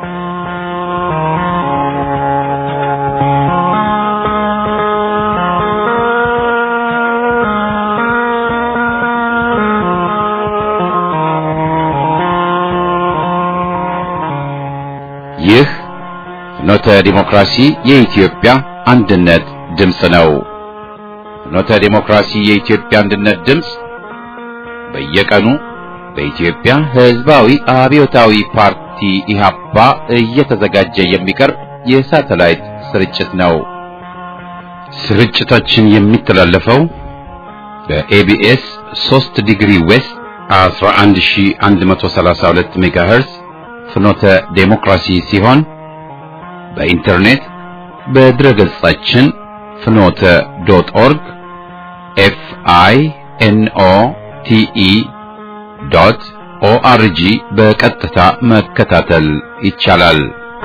ይህ ፍኖተ ዲሞክራሲ የኢትዮጵያ አንድነት ድምፅ ነው። ፍኖተ ዲሞክራሲ የኢትዮጵያ አንድነት ድምፅ በየቀኑ በኢትዮጵያ ሕዝባዊ አብዮታዊ ፓርቲ ኢህአፓ እየተዘጋጀ የሚቀርብ የሳተላይት ስርጭት ነው። ስርጭታችን የሚተላለፈው በኤቢኤስ 3 ዲግሪ ዌስት 11132 ሜጋሄርዝ ፍኖተ ዴሞክራሲ ሲሆን በኢንተርኔት በድረ ገጻችን ፍኖተ ዶት ኦርግ ኤፍ አይ ኤን ኦ ቲ ኢ ዶት ኦአርጂ በቀጥታ መከታተል ይቻላል።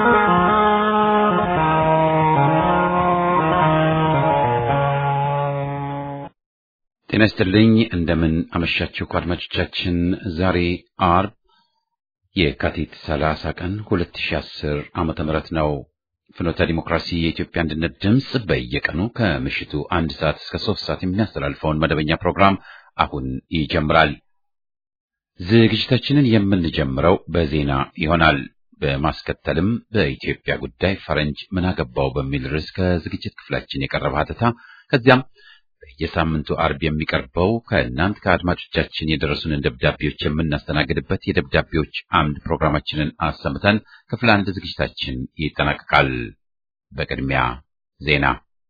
ጤና ይስጥልኝ። እንደምን አመሻችሁ አድማጮቻችን። ዛሬ አርብ የካቲት 30 ቀን 2010 ዓመተ ምህረት ነው። ፍኖተ ዲሞክራሲ የኢትዮጵያ አንድነት ድምፅ በየቀኑ ከምሽቱ አንድ ሰዓት እስከ ሶስት ሰዓት የሚያስተላልፈውን መደበኛ ፕሮግራም አሁን ይጀምራል። ዝግጅታችንን የምንጀምረው በዜና ይሆናል። በማስከተልም በኢትዮጵያ ጉዳይ ፈረንጅ ምን አገባው በሚል ርዕስ ከዝግጅት ክፍላችን የቀረበ ሀተታ ከዚያም በየሳምንቱ አርብ የሚቀርበው ከእናንት ከአድማጮቻችን የደረሱንን ደብዳቤዎች የምናስተናግድበት የደብዳቤዎች አምድ ፕሮግራማችንን አሰምተን ክፍል አንድ ዝግጅታችን ይጠናቀቃል። በቅድሚያ ዜና።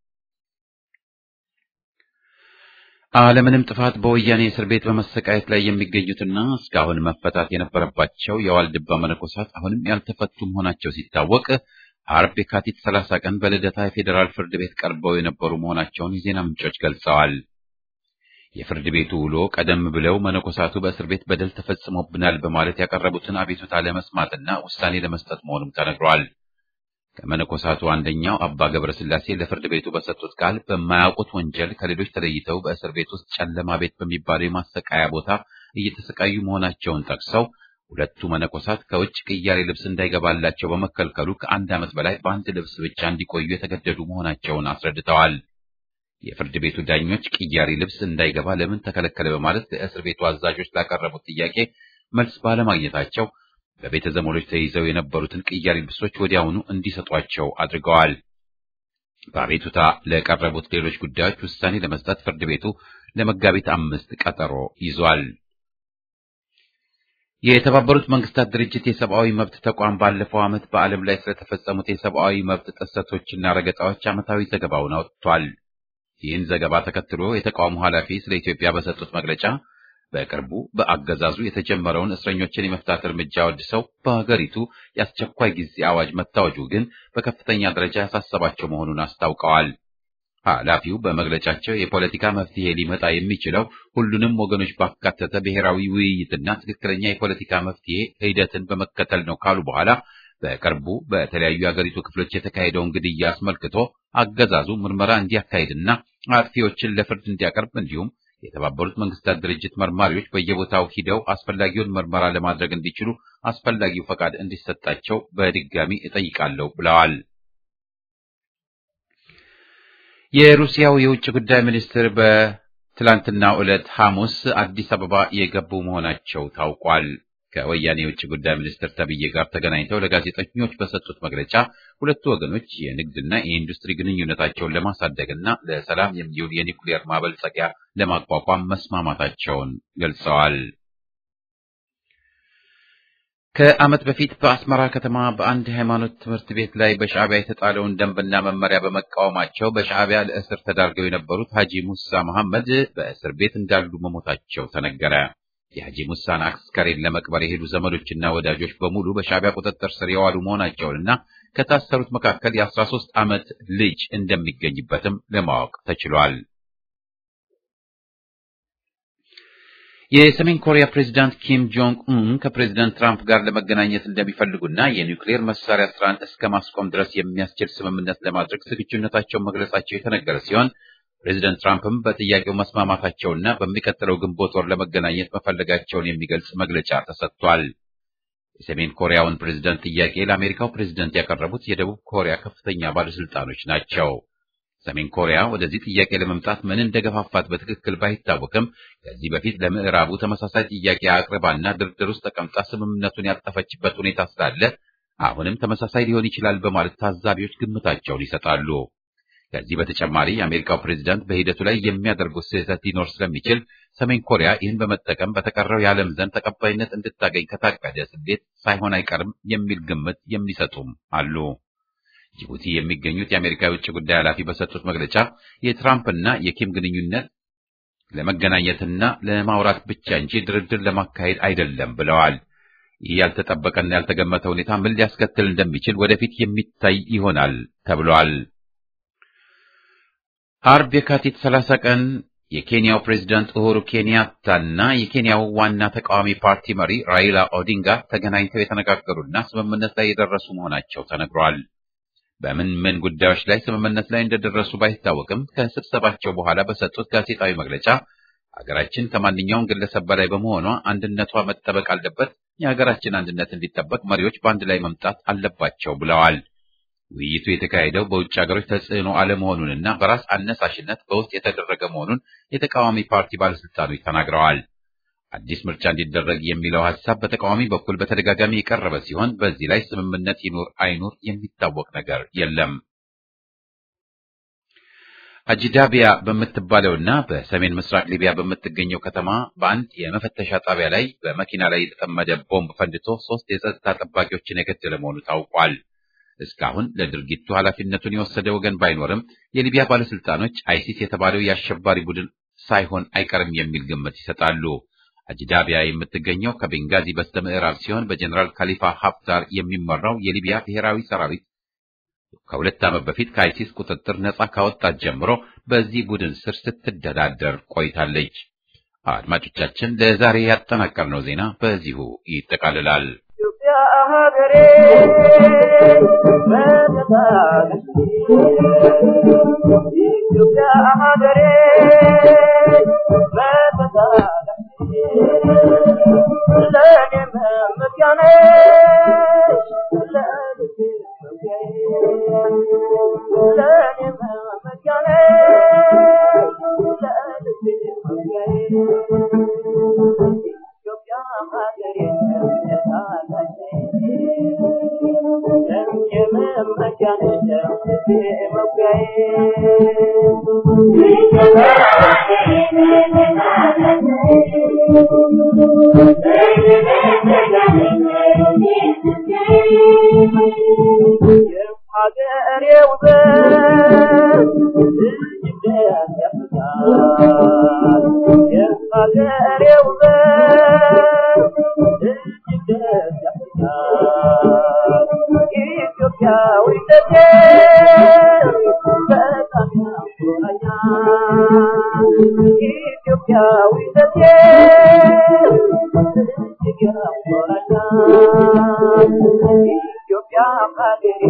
አለምንም ጥፋት በወያኔ እስር ቤት በመሰቃየት ላይ የሚገኙትና እስካሁን መፈታት የነበረባቸው የዋልድባ መነኮሳት አሁንም ያልተፈቱ መሆናቸው ሲታወቅ አርብ የካቲት 30 ቀን በልደታ የፌዴራል ፍርድ ቤት ቀርበው የነበሩ መሆናቸውን የዜና ምንጮች ገልጸዋል። የፍርድ ቤቱ ውሎ ቀደም ብለው መነኮሳቱ በእስር ቤት በደል ተፈጽሞብናል በማለት ያቀረቡትን አቤቱታ ለመስማትና ውሳኔ ለመስጠት መሆኑም ተነግሯል። ከመነኮሳቱ አንደኛው አባ ገብረ ሥላሴ ለፍርድ ቤቱ በሰጡት ቃል በማያውቁት ወንጀል ከሌሎች ተለይተው በእስር ቤት ውስጥ ጨለማ ቤት በሚባለው የማሰቃያ ቦታ እየተሰቃዩ መሆናቸውን ጠቅሰው ሁለቱ መነኮሳት ከውጭ ቅያሬ ልብስ እንዳይገባላቸው በመከልከሉ ከአንድ ዓመት በላይ በአንድ ልብስ ብቻ እንዲቆዩ የተገደዱ መሆናቸውን አስረድተዋል። የፍርድ ቤቱ ዳኞች ቅያሬ ልብስ እንዳይገባ ለምን ተከለከለ በማለት ለእስር ቤቱ አዛዦች ላቀረቡት ጥያቄ መልስ ባለማግኘታቸው በቤተ ዘመዶች ተይዘው የነበሩትን ቅያሬ ልብሶች ወዲያውኑ እንዲሰጧቸው አድርገዋል። በአቤቱታ ለቀረቡት ሌሎች ጉዳዮች ውሳኔ ለመስጠት ፍርድ ቤቱ ለመጋቢት አምስት ቀጠሮ ይዟል። የተባበሩት መንግስታት ድርጅት የሰብአዊ መብት ተቋም ባለፈው ዓመት በዓለም ላይ ስለተፈጸሙት የሰብአዊ መብት ጥሰቶችና ረገጣዎች ዓመታዊ ዘገባውን አውጥቷል። ይህን ዘገባ ተከትሎ የተቋሙ ኃላፊ ስለ ኢትዮጵያ በሰጡት መግለጫ በቅርቡ በአገዛዙ የተጀመረውን እስረኞችን የመፍታት እርምጃ ወድሰው በሀገሪቱ የአስቸኳይ ጊዜ አዋጅ መታወጁ ግን በከፍተኛ ደረጃ ያሳሰባቸው መሆኑን አስታውቀዋል። ኃላፊው በመግለጫቸው የፖለቲካ መፍትሄ ሊመጣ የሚችለው ሁሉንም ወገኖች ባካተተ ብሔራዊ ውይይትና ትክክለኛ የፖለቲካ መፍትሄ ሂደትን በመከተል ነው ካሉ በኋላ በቅርቡ በተለያዩ የአገሪቱ ክፍሎች የተካሄደውን ግድያ አስመልክቶ አገዛዙ ምርመራ እንዲያካሂድና አጥፊዎችን ለፍርድ እንዲያቀርብ እንዲሁም የተባበሩት መንግስታት ድርጅት መርማሪዎች በየቦታው ሂደው አስፈላጊውን ምርመራ ለማድረግ እንዲችሉ አስፈላጊው ፈቃድ እንዲሰጣቸው በድጋሚ እጠይቃለሁ ብለዋል። የሩሲያው የውጭ ጉዳይ ሚኒስትር በትላንትናው ዕለት ሐሙስ አዲስ አበባ የገቡ መሆናቸው ታውቋል። ከወያኔ የውጭ ጉዳይ ሚኒስትር ተብዬ ጋር ተገናኝተው ለጋዜጠኞች በሰጡት መግለጫ ሁለቱ ወገኖች የንግድና የኢንዱስትሪ ግንኙነታቸውን ለማሳደግና ለሰላም የሚውል የኒውክሌር ማበልጸጊያ ለማቋቋም መስማማታቸውን ገልጸዋል። ከዓመት በፊት በአስመራ ከተማ በአንድ ሃይማኖት ትምህርት ቤት ላይ በሻዕቢያ የተጣለውን ደንብና መመሪያ በመቃወማቸው በሻዕቢያ ለእስር ተዳርገው የነበሩት ሐጂ ሙሳ መሐመድ በእስር ቤት እንዳሉ መሞታቸው ተነገረ። የሐጂ ሙሳን አስከሬን ለመቅበር የሄዱ ዘመዶችና ወዳጆች በሙሉ በሻዕቢያ ቁጥጥር ስር የዋሉ መሆናቸውንና ከታሰሩት መካከል የአስራ ሦስት ዓመት ልጅ እንደሚገኝበትም ለማወቅ ተችሏል። የሰሜን ኮሪያ ፕሬዚዳንት ኪም ጆንግ ኡን ከፕሬዚዳንት ትራምፕ ጋር ለመገናኘት እንደሚፈልጉና የኒውክሌር መሳሪያ ስራን እስከ ማስቆም ድረስ የሚያስችል ስምምነት ለማድረግ ዝግጁነታቸውን መግለጻቸው የተነገረ ሲሆን ፕሬዚደንት ትራምፕም በጥያቄው መስማማታቸውና በሚቀጥለው ግንቦት ወር ለመገናኘት መፈለጋቸውን የሚገልጽ መግለጫ ተሰጥቷል። የሰሜን ኮሪያውን ፕሬዝደንት ጥያቄ ለአሜሪካው ፕሬዝደንት ያቀረቡት የደቡብ ኮሪያ ከፍተኛ ባለስልጣኖች ናቸው። ሰሜን ኮሪያ ወደዚህ ጥያቄ ለመምጣት ምን እንደገፋፋት በትክክል ባይታወቅም ከዚህ በፊት ለምዕራቡ ተመሳሳይ ጥያቄ አቅርባና ድርድር ውስጥ ተቀምጣ ስምምነቱን ያጠፈችበት ሁኔታ ስላለ አሁንም ተመሳሳይ ሊሆን ይችላል በማለት ታዛቢዎች ግምታቸውን ይሰጣሉ። ከዚህ በተጨማሪ የአሜሪካው ፕሬዝዳንት በሂደቱ ላይ የሚያደርጉት ስህተት ሊኖር ስለሚችል ሰሜን ኮሪያ ይህን በመጠቀም በተቀረው የዓለም ዘንድ ተቀባይነት እንድታገኝ ከታቀደ ስሌት ሳይሆን አይቀርም የሚል ግምት የሚሰጡም አሉ። ጅቡቲ የሚገኙት የአሜሪካ የውጭ ጉዳይ ኃላፊ በሰጡት መግለጫ የትራምፕና የኪም ግንኙነት ለመገናኘትና ለማውራት ብቻ እንጂ ድርድር ለማካሄድ አይደለም ብለዋል። ይህ ያልተጠበቀና ያልተገመተ ሁኔታ ምን ሊያስከትል እንደሚችል ወደፊት የሚታይ ይሆናል ተብሏል። አርብ የካቲት 30 ቀን የኬንያው ፕሬዝዳንት ኡሁሩ ኬንያታና የኬንያው ዋና ተቃዋሚ ፓርቲ መሪ ራይላ ኦዲንጋ ተገናኝተው የተነጋገሩና ስምምነት ላይ የደረሱ መሆናቸው ተነግሯል። በምን ምን ጉዳዮች ላይ ስምምነት ላይ እንደደረሱ ባይታወቅም ከስብሰባቸው በኋላ በሰጡት ጋዜጣዊ መግለጫ ሀገራችን ከማንኛውም ግለሰብ በላይ በመሆኗ አንድነቷ መጠበቅ አለበት፣ የሀገራችን አንድነት እንዲጠበቅ መሪዎች በአንድ ላይ መምጣት አለባቸው ብለዋል። ውይይቱ የተካሄደው በውጭ ሀገሮች ተጽዕኖ አለመሆኑንና በራስ አነሳሽነት በውስጥ የተደረገ መሆኑን የተቃዋሚ ፓርቲ ባለስልጣኖች ተናግረዋል። አዲስ ምርጫ እንዲደረግ የሚለው ሀሳብ በተቃዋሚ በኩል በተደጋጋሚ የቀረበ ሲሆን በዚህ ላይ ስምምነት ይኑር አይኑር የሚታወቅ ነገር የለም። አጂዳቢያ በምትባለውና በሰሜን ምስራቅ ሊቢያ በምትገኘው ከተማ በአንድ የመፈተሻ ጣቢያ ላይ በመኪና ላይ የተጠመደ ቦምብ ፈንድቶ ሶስት የጸጥታ ጠባቂዎችን የገደለ መሆኑ ታውቋል። እስካሁን ለድርጊቱ ኃላፊነቱን የወሰደ ወገን ባይኖርም የሊቢያ ባለስልጣኖች አይሲስ የተባለው የአሸባሪ ቡድን ሳይሆን አይቀርም የሚል ግምት ይሰጣሉ። አጂዳቢያ የምትገኘው ከቤንጋዚ በስተ ምዕራብ ሲሆን በጀኔራል ካሊፋ ሀፍታር የሚመራው የሊቢያ ብሔራዊ ሰራዊት ከሁለት ዓመት በፊት ከአይሲስ ቁጥጥር ነጻ ካወጣት ጀምሮ በዚህ ቡድን ስር ስትተዳደር ቆይታለች። አድማጮቻችን፣ ለዛሬ ያጠናቀርነው ዜና በዚሁ ይጠቃልላል። ሀገሬ ኢትዮጵያ ሀገሬ ለእኔ መመኪያ ነሽ ለልቤ ለእኔ መመኪያ ነሽ ለልቤ ኢትዮጵያ ሀገሬ ሀገሬ ውበት እጅግ ያስደስታል። የሀገሬ ውበት እጅግ ያስደስታል። ኢትዮጵያዊነቴ በጣም ያኮራኛል። ኢትዮጵያዊነቴ እጅግ ያኮራኛል። ኢትዮጵያ ሀገሬ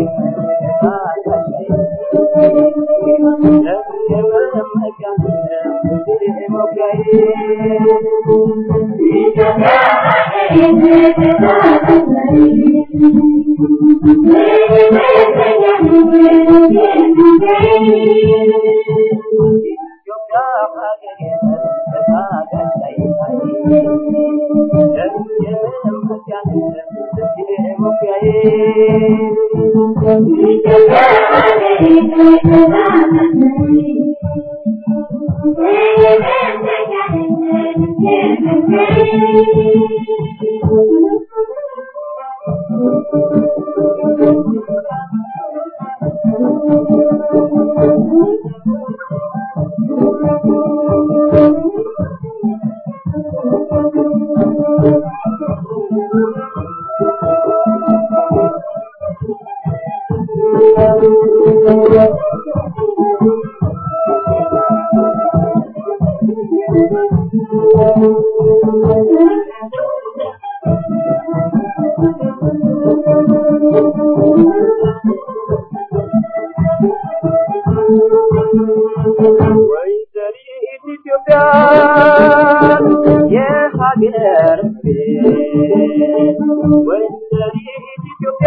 ወይዘሪት ኢትዮጵያ የሀገር ቤት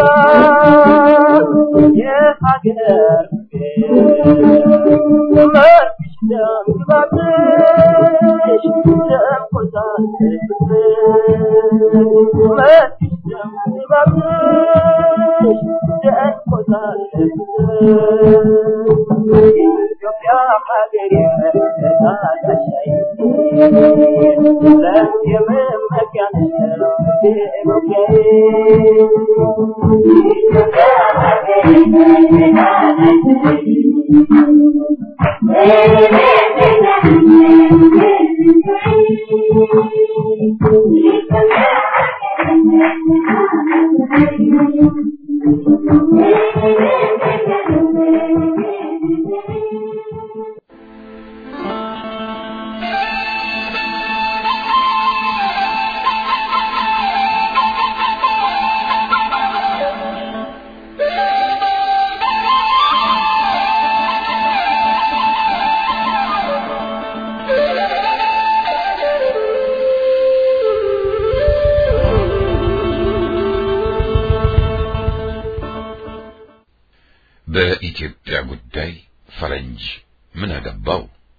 የሀገር መርሽ ደም ግባትሽ ደም ቆሳትሽ መርሽ ደም ግባትሽ ደም ቆሳትሽ ኢትዮጵያ ሀገሬ ተታታሻይ ለየመመኪያነሽ በኢትዮጵያ ጉዳይ ፈረንጅ ምን አገባው?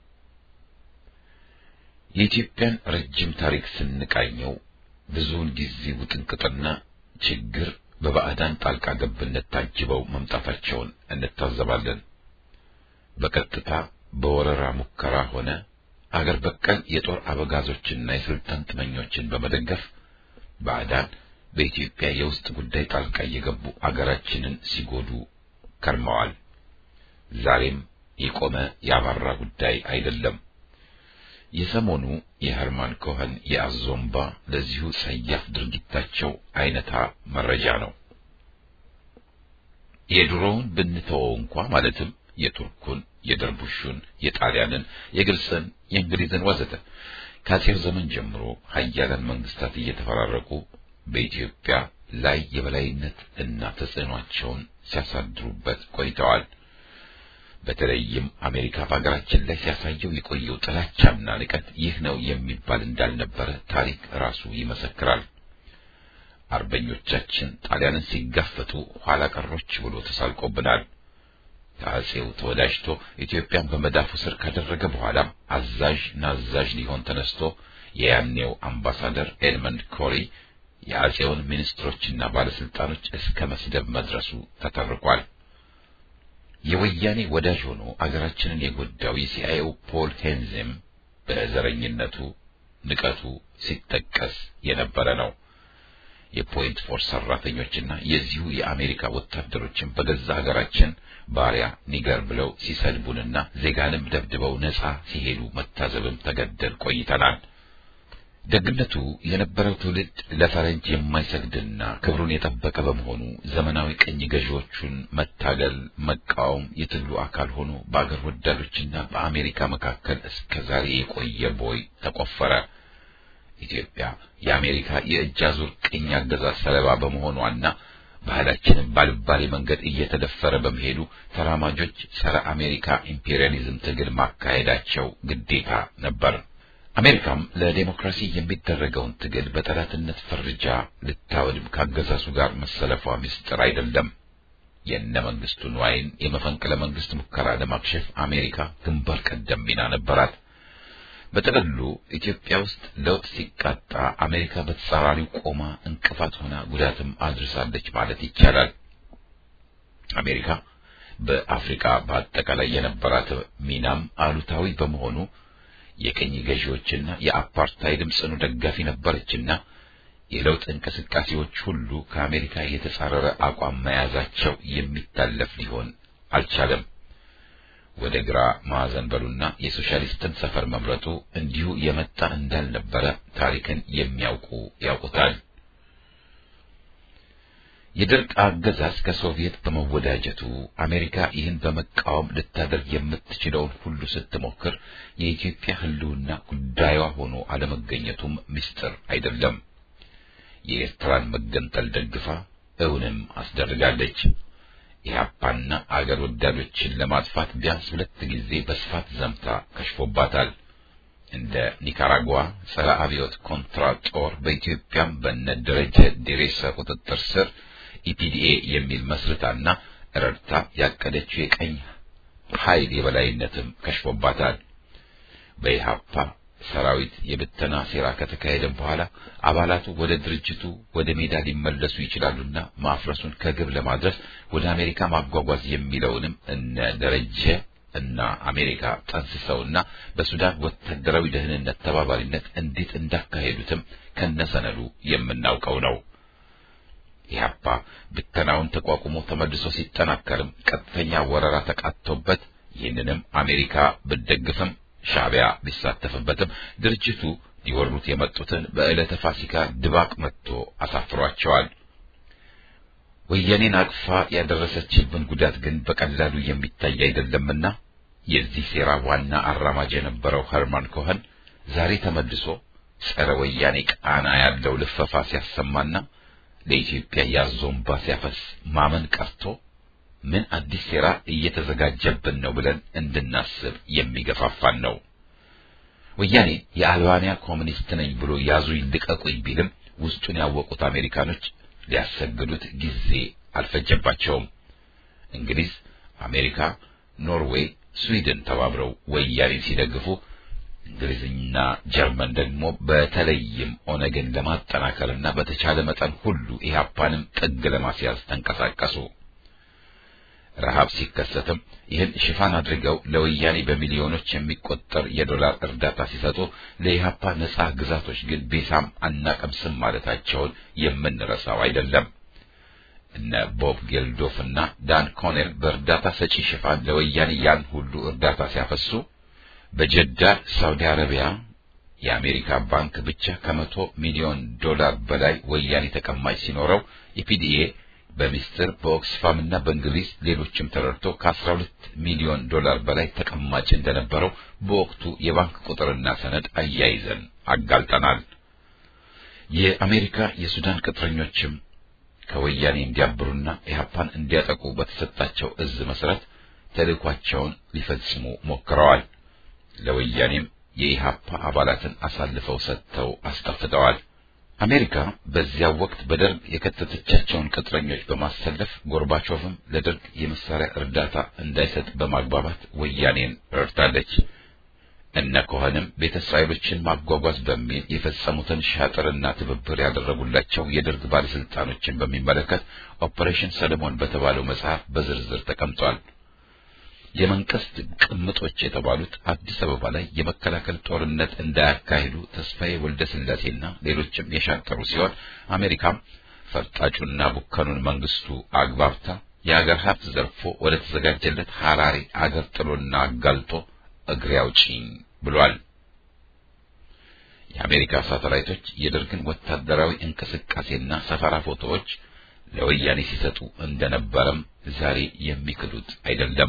የኢትዮጵያን ረጅም ታሪክ ስንቃኘው ብዙውን ጊዜ ውጥንቅጥና ችግር በባዕዳን ጣልቃ ገብነት ታጅበው መምጣታቸውን እንታዘባለን። በቀጥታ በወረራ ሙከራ ሆነ አገር በቀል የጦር አበጋዞችና የስልጣን ጥመኞችን በመደገፍ ባዕዳን በኢትዮጵያ የውስጥ ጉዳይ ጣልቃ እየገቡ አገራችንን ሲጎዱ ከርመዋል። ዛሬም የቆመ ያባራ ጉዳይ አይደለም። የሰሞኑ የኸርማን ኮኸን የአዞምባ ለዚሁ ጸያፍ ድርጊታቸው አይነታ መረጃ ነው። የድሮውን ብንተወው እንኳ ማለትም የቱርኩን፣ የደርቡሹን፣ የጣሊያንን፣ የግብፅን፣ የእንግሊዝን ወዘተ ከአጼው ዘመን ጀምሮ ሀያላን መንግስታት እየተፈራረቁ በኢትዮጵያ ላይ የበላይነት እና ተጽዕኗቸውን ሲያሳድሩበት ቆይተዋል። በተለይም አሜሪካ በሀገራችን ላይ ሲያሳየው የቆየው ጥላቻና ንቀት ይህ ነው የሚባል እንዳልነበረ ታሪክ ራሱ ይመሰክራል። አርበኞቻችን ጣሊያንን ሲጋፈጡ ኋላ ቀሮች ብሎ ተሳልቆብናል። ከአጼው ተወዳጅቶ ኢትዮጵያን በመዳፉ ስር ካደረገ በኋላም አዛዥ ናዛዥ ሊሆን ተነስቶ የያኔው አምባሳደር ኤድመንድ ኮሪ የአጼውን ሚኒስትሮችና ባለስልጣኖች እስከ መስደብ መድረሱ ተተርኳል። የወያኔ ወዳጅ ሆኖ አገራችንን የጎዳው የሲአይኤው ፖል ሄንዝም በዘረኝነቱ ንቀቱ ሲጠቀስ የነበረ ነው። የፖይንት ፎርስ ሰራተኞችና የዚሁ የአሜሪካ ወታደሮችን በገዛ ሀገራችን ባሪያ ኒገር ብለው ሲሰድቡንና ዜጋንም ደብድበው ነጻ ሲሄዱ መታዘብም ተገደል ቆይተናል። ደግነቱ የነበረው ትውልድ ለፈረንጅ የማይሰግድና ክብሩን የጠበቀ በመሆኑ ዘመናዊ ቅኝ ገዢዎቹን መታገል፣ መቃወም የትግሉ አካል ሆኖ በአገር ወዳዶችና በአሜሪካ መካከል እስከ ዛሬ የቆየ ቦይ ተቆፈረ። ኢትዮጵያ የአሜሪካ የእጅ አዙር ቅኝ አገዛዝ ሰለባ በመሆኗና ባህላችንን ባልባሌ መንገድ እየተደፈረ በመሄዱ ተራማጆች ጸረ አሜሪካ ኢምፔሪያሊዝም ትግል ማካሄዳቸው ግዴታ ነበር። አሜሪካም ለዴሞክራሲ የሚደረገውን ትግል በጠላትነት ፈርጃ ልታወድም ካገዛዙ ጋር መሰለፏ ምስጢር አይደለም። የእነ መንግስቱ ንዋይን የመፈንቅለ መንግስት ሙከራ ለማክሸፍ አሜሪካ ግንባር ቀደም ሚና ነበራት። በጥቅሉ ኢትዮጵያ ውስጥ ለውጥ ሲቃጣ አሜሪካ በተጻራሪው ቆማ እንቅፋት ሆና ጉዳትም አድርሳለች ማለት ይቻላል። አሜሪካ በአፍሪካ በአጠቃላይ የነበራት ሚናም አሉታዊ በመሆኑ የቅኝ ገዢዎችና የአፓርታይድም ጽኑ ደጋፊ ነበረችና የለውጥ እንቅስቃሴዎች ሁሉ ከአሜሪካ የተጻረረ አቋም መያዛቸው የሚታለፍ ሊሆን አልቻለም። ወደ ግራ ማዕዘን በሉና የሶሻሊስትን ሰፈር መምረጡ እንዲሁ የመጣ እንዳልነበረ ታሪክን የሚያውቁ ያውቁታል። የደርግ አገዛዝ ከሶቪየት በመወዳጀቱ አሜሪካ ይህን በመቃወም ልታደርግ የምትችለውን ሁሉ ስትሞክር የኢትዮጵያ ሕልውና ጉዳዩዋ ሆኖ አለመገኘቱም ምስጢር አይደለም። የኤርትራን መገንጠል ደግፋ እውንም አስደርጋለች። ኢህአፓና አገር ወዳዶችን ለማጥፋት ቢያንስ ሁለት ጊዜ በስፋት ዘምታ ከሽፎባታል። እንደ ኒካራጓ ጸረ አብዮት ኮንትራ ጦር በኢትዮጵያም በነ ደረጀ ዴሬሳ ቁጥጥር ስር ኢፒዲኤ የሚል መስርታና ረድታ ያቀደችው የቀኝ ኃይል የበላይነትም ከሽፎባታል። በኢሃፓ ሰራዊት የብተና ሴራ ከተካሄደ በኋላ አባላቱ ወደ ድርጅቱ ወደ ሜዳ ሊመለሱ ይችላሉና ማፍረሱን ከግብ ለማድረስ ወደ አሜሪካ ማጓጓዝ የሚለውንም እነ ደረጀ እና አሜሪካ ጠንስሰውና በሱዳን ወታደራዊ ደህንነት ተባባሪነት እንዴት እንዳካሄዱትም ከነሰነዱ የምናውቀው ነው። ኢህአፓ ብተናውን ተቋቁሞ ተመልሶ ሲጠናከርም ቀጥተኛ ወረራ ተቃጥቶበት ይህንንም አሜሪካ ብትደግፍም ሻዕቢያ ቢሳተፍበትም ድርጅቱ ሊወሩት የመጡትን በዕለተ ፋሲካ ድባቅ መጥቶ አሳፍሯቸዋል። ወያኔን አቅፋ ያደረሰችብን ጉዳት ግን በቀላሉ የሚታይ አይደለምና የዚህ ሴራ ዋና አራማጅ የነበረው ኸርማን ኮኸን ዛሬ ተመልሶ ጸረ ወያኔ ቃና ያለው ልፈፋ ሲያሰማና ለኢትዮጵያ ያዞንባ ሲያፈስ ማመን ቀርቶ ምን አዲስ ሴራ እየተዘጋጀብን ነው ብለን እንድናስብ የሚገፋፋን ነው። ወያኔ የአልባንያ ኮሚኒስት ነኝ ብሎ ያዙ ይልቀቁኝ ቢልም ውስጡን ያወቁት አሜሪካኖች ሊያሰግዱት ጊዜ አልፈጀባቸውም። እንግሊዝ፣ አሜሪካ፣ ኖርዌይ፣ ስዊድን ተባብረው ወያኔን ሲደግፉ እንግሊዝና ጀርመን ደግሞ በተለይም ኦነግን ለማጠናከርና በተቻለ መጠን ሁሉ ኢህአፓንም ጥግ ለማስያዝ ተንቀሳቀሱ። ረሃብ ሲከሰትም ይህን ሽፋን አድርገው ለወያኔ በሚሊዮኖች የሚቆጠር የዶላር እርዳታ ሲሰጡ ለኢህአፓ ነጻ ግዛቶች ግን ቤሳም አናቀምስም ማለታቸውን የምንረሳው አይደለም። እነ ቦብ ጌልዶፍ እና ዳን ኮኔል በእርዳታ ሰጪ ሽፋን ለወያኔ ያን ሁሉ እርዳታ ሲያፈሱ በጀዳ ሳውዲ አረቢያ የአሜሪካ ባንክ ብቻ ከመቶ ሚሊዮን ዶላር በላይ ወያኔ ተቀማጭ ሲኖረው የፒዲኤ በሚስጥር በኦክስፋም እና በእንግሊዝ ሌሎችም ተረድቶ ከ12 ሚሊዮን ዶላር በላይ ተቀማጭ እንደነበረው በወቅቱ የባንክ ቁጥርና ሰነድ አያይዘን አጋልጠናል። የአሜሪካ የሱዳን ቅጥረኞችም ከወያኔ እንዲያብሩና ኢህአፓን እንዲያጠቁ በተሰጣቸው እዝ መሰረት ተልእኳቸውን ሊፈጽሙ ሞክረዋል። ለወያኔም የኢህአፓ አባላትን አሳልፈው ሰጥተው አስጠፍተዋል። አሜሪካ በዚያው ወቅት በደርግ የከተተቻቸውን ቅጥረኞች በማሰለፍ ጎርባቾቭም ለደርግ የመሳሪያ እርዳታ እንዳይሰጥ በማግባባት ወያኔን ረድታለች። እነ ኮኸንም ቤተ እስራኤሎችን ማጓጓዝ በሚል የፈጸሙትን ሻጥርና ትብብር ያደረጉላቸው የደርግ ባለስልጣኖችን በሚመለከት ኦፐሬሽን ሰለሞን በተባለው መጽሐፍ በዝርዝር ተቀምጧል። የመንግስት ቅምጦች የተባሉት አዲስ አበባ ላይ የመከላከል ጦርነት እንዳያካሂዱ ተስፋዬ ወልደ ስላሴና ሌሎችም የሻጠሩ ሲሆን አሜሪካም ፈርጣጩና ቡከኑን መንግስቱ አግባብታ የአገር ሀብት ዘርፎ ወደ ተዘጋጀለት ሐራሪ አገር ጥሎና አጋልጦ እግሬ አውጪኝ ብሏል። የአሜሪካ ሳተላይቶች የደርግን ወታደራዊ እንቅስቃሴና ሰፈራ ፎቶዎች ለወያኔ ሲሰጡ እንደነበረም ዛሬ የሚክዱት አይደለም።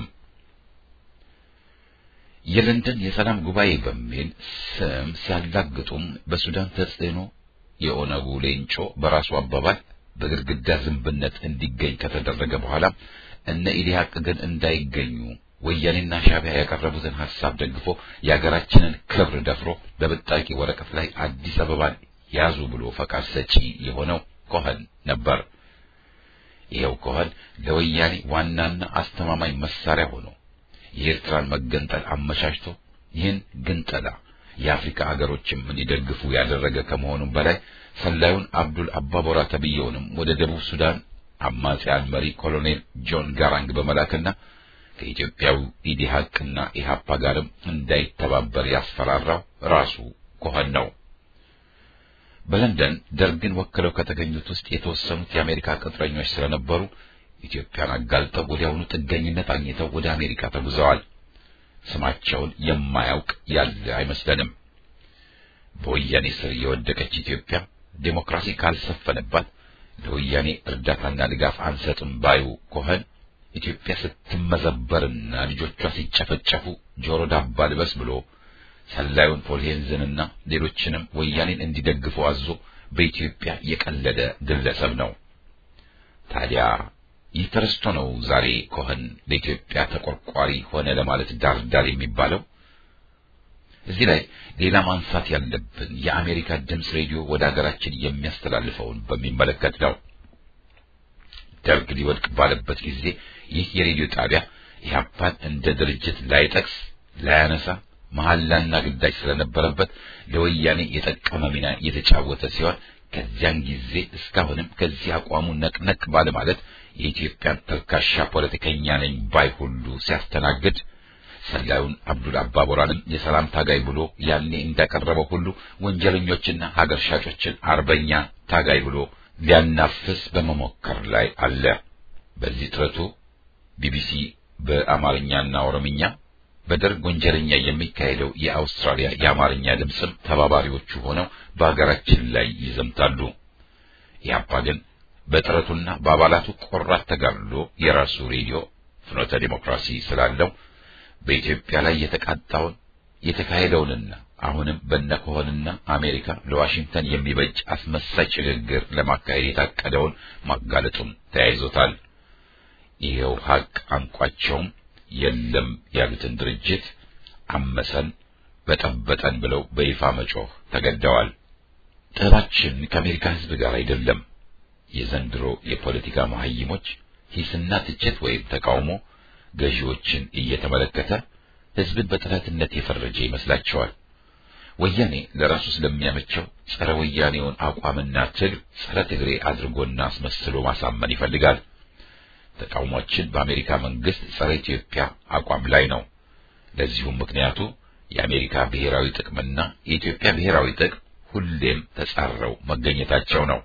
የለንደን የሰላም ጉባኤ በሚል ስም ሲያላግጡም በሱዳን ተጽዕኖ የኦነጉ ሌንጮ በራሱ አባባል በግድግዳ ዝንብነት እንዲገኝ ከተደረገ በኋላ እነ ኢዲሃቅ ግን እንዳይገኙ ወያኔና ሻዕቢያ ያቀረቡትን ሐሳብ ደግፎ የሀገራችንን ክብር ደፍሮ በብጣቂ ወረቀት ላይ አዲስ አበባን ያዙ ብሎ ፈቃድ ሰጪ የሆነው ኮኸን ነበር። ይኸው ኮኸን ለወያኔ ዋናና አስተማማኝ መሳሪያ ሆኖ የኤርትራን መገንጠል አመቻችቶ ይህን ግንጠላ የአፍሪካ ሀገሮችም እንዲደግፉ ያደረገ ከመሆኑም በላይ ሰላዩን አብዱል አባቦራ ተብየውንም ወደ ደቡብ ሱዳን አማጺያን መሪ ኮሎኔል ጆን ጋራንግ በመላክና ከኢትዮጵያዊ ኢዲሃቅና ኢሃፓ ጋርም እንዳይተባበር ያስፈራራው ራሱ ኮኸን ነው። በለንደን ደርግን ወክለው ከተገኙት ውስጥ የተወሰኑት የአሜሪካ ቅጥረኞች ስለነበሩ ኢትዮጵያን አጋልጠው ወዲያውኑ ጥገኝነት አግኝተው ወደ አሜሪካ ተጉዘዋል። ስማቸውን የማያውቅ ያለ አይመስለንም። በወያኔ ስር የወደቀች ኢትዮጵያ ዴሞክራሲ ካልሰፈነባት ለወያኔ እርዳታና ድጋፍ አንሰጥም ባዩ ኮኸን ኢትዮጵያ ስትመዘበርና ልጆቿ ሲጨፈጨፉ ጆሮ ዳባ ልበስ ብሎ ሰላዩን ፖልሄንዝንና ሌሎችንም ወያኔን እንዲደግፉ አዞ በኢትዮጵያ የቀለደ ግለሰብ ነው። ታዲያ ይህ ተረስቶ ነው ዛሬ ኮኸን ለኢትዮጵያ ተቆርቋሪ ሆነ ለማለት ዳር ዳር የሚባለው። እዚህ ላይ ሌላ ማንሳት ያለብን የአሜሪካ ድምፅ ሬዲዮ ወደ ሀገራችን የሚያስተላልፈውን በሚመለከት ነው። ደርግ ሊወድቅ ባለበት ጊዜ ይህ የሬዲዮ ጣቢያ ኢህአፓን እንደ ድርጅት ላይጠቅስ ላያነሳ መሐላና ግዳጅ ስለነበረበት ለወያኔ የጠቀመ ሚና የተጫወተ ሲሆን ከዚያን ጊዜ እስካሁንም ከዚህ አቋሙ ነቅነቅ ባለ ማለት የኢትዮጵያን ተልካሻ ፖለቲከኛ ነኝ ባይ ሁሉ ሲያስተናግድ ሰላዩን አብዱል አባቦራንም የሰላም ታጋይ ብሎ ያኔ እንዳቀረበው ሁሉ ወንጀለኞችና ሀገር ሻጮችን አርበኛ ታጋይ ብሎ ሊያናፍስ በመሞከር ላይ አለ። በዚህ ጥረቱ ቢቢሲ በአማርኛና ኦሮምኛ በደርግ ወንጀለኛ የሚካሄደው የአውስትራሊያ የአማርኛ ድምፅም ተባባሪዎቹ ሆነው በሀገራችን ላይ ይዘምታሉ። ኢህአፓ ግን በጥረቱና በአባላቱ ቆራት ተጋድሎ የራሱ ሬዲዮ ፍኖተ ዲሞክራሲ ስላለው በኢትዮጵያ ላይ የተቃጣውን የተካሄደውንና አሁንም በነከሆንና አሜሪካ ለዋሽንግተን የሚበጅ አስመሳይ ሽግግር ለማካሄድ የታቀደውን ማጋለጡን ተያይዞታል። ይሄው ሀቅ አንቋቸውም የለም ያሉትን ድርጅት አመሰን በጠበጠን ብለው በይፋ መጮህ ተገደዋል። ጥበባችን ከአሜሪካ ሕዝብ ጋር አይደለም። የዘንድሮ የፖለቲካ መሀይሞች ሂስና ትችት ወይም ተቃውሞ ገዢዎችን እየተመለከተ ሕዝብን በጠላትነት የፈረጀ ይመስላቸዋል። ወያኔ ለራሱ ስለሚያመቸው ጸረ ወያኔውን አቋምና ትግል ጸረ ትግሬ አድርጎና አስመስሎ ማሳመን ይፈልጋል። ተቃውሟችን በአሜሪካ መንግስት ጸረ ኢትዮጵያ አቋም ላይ ነው። ለዚሁም ምክንያቱ የአሜሪካ ብሔራዊ ጥቅምና የኢትዮጵያ ብሔራዊ ጥቅም ሁሌም ተጻረው መገኘታቸው ነው።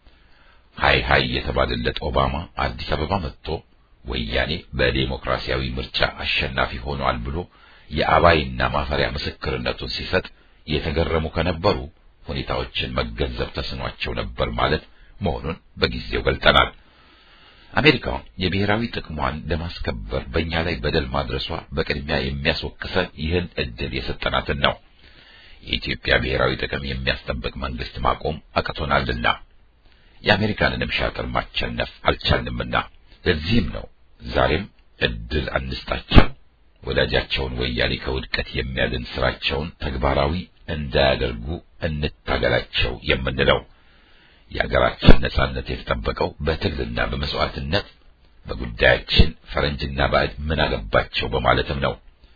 ሃይ ሃይ የተባለለት ኦባማ አዲስ አበባ መጥቶ ወያኔ በዴሞክራሲያዊ ምርጫ አሸናፊ ሆኗል ብሎ የአባይና ማፈሪያ ምስክርነቱን ሲሰጥ የተገረሙ ከነበሩ ሁኔታዎችን መገንዘብ ተስኗቸው ነበር ማለት መሆኑን በጊዜው ገልጠናል። አሜሪካ የብሔራዊ ጥቅሟን ለማስከበር በእኛ ላይ በደል ማድረሷ በቅድሚያ የሚያስወቅሰን ይህን እድል የሰጠናትን ነው። የኢትዮጵያ ብሔራዊ ጥቅም የሚያስጠብቅ መንግስት ማቆም አቅቶናልና የአሜሪካንንም ሻጥር ማቸነፍ አልቻልንምና ለዚህም ነው ዛሬም እድል አንስጣቸው፣ ወዳጃቸውን ወያኔ ከውድቀት የሚያድን ስራቸውን ተግባራዊ እንዳያደርጉ እንታገላቸው የምንለው። የሀገራችን ነጻነት የተጠበቀው በትግልና በመስዋዕትነት በጉዳያችን ፈረንጅና ባዕድ ምን አገባቸው በማለትም ነው።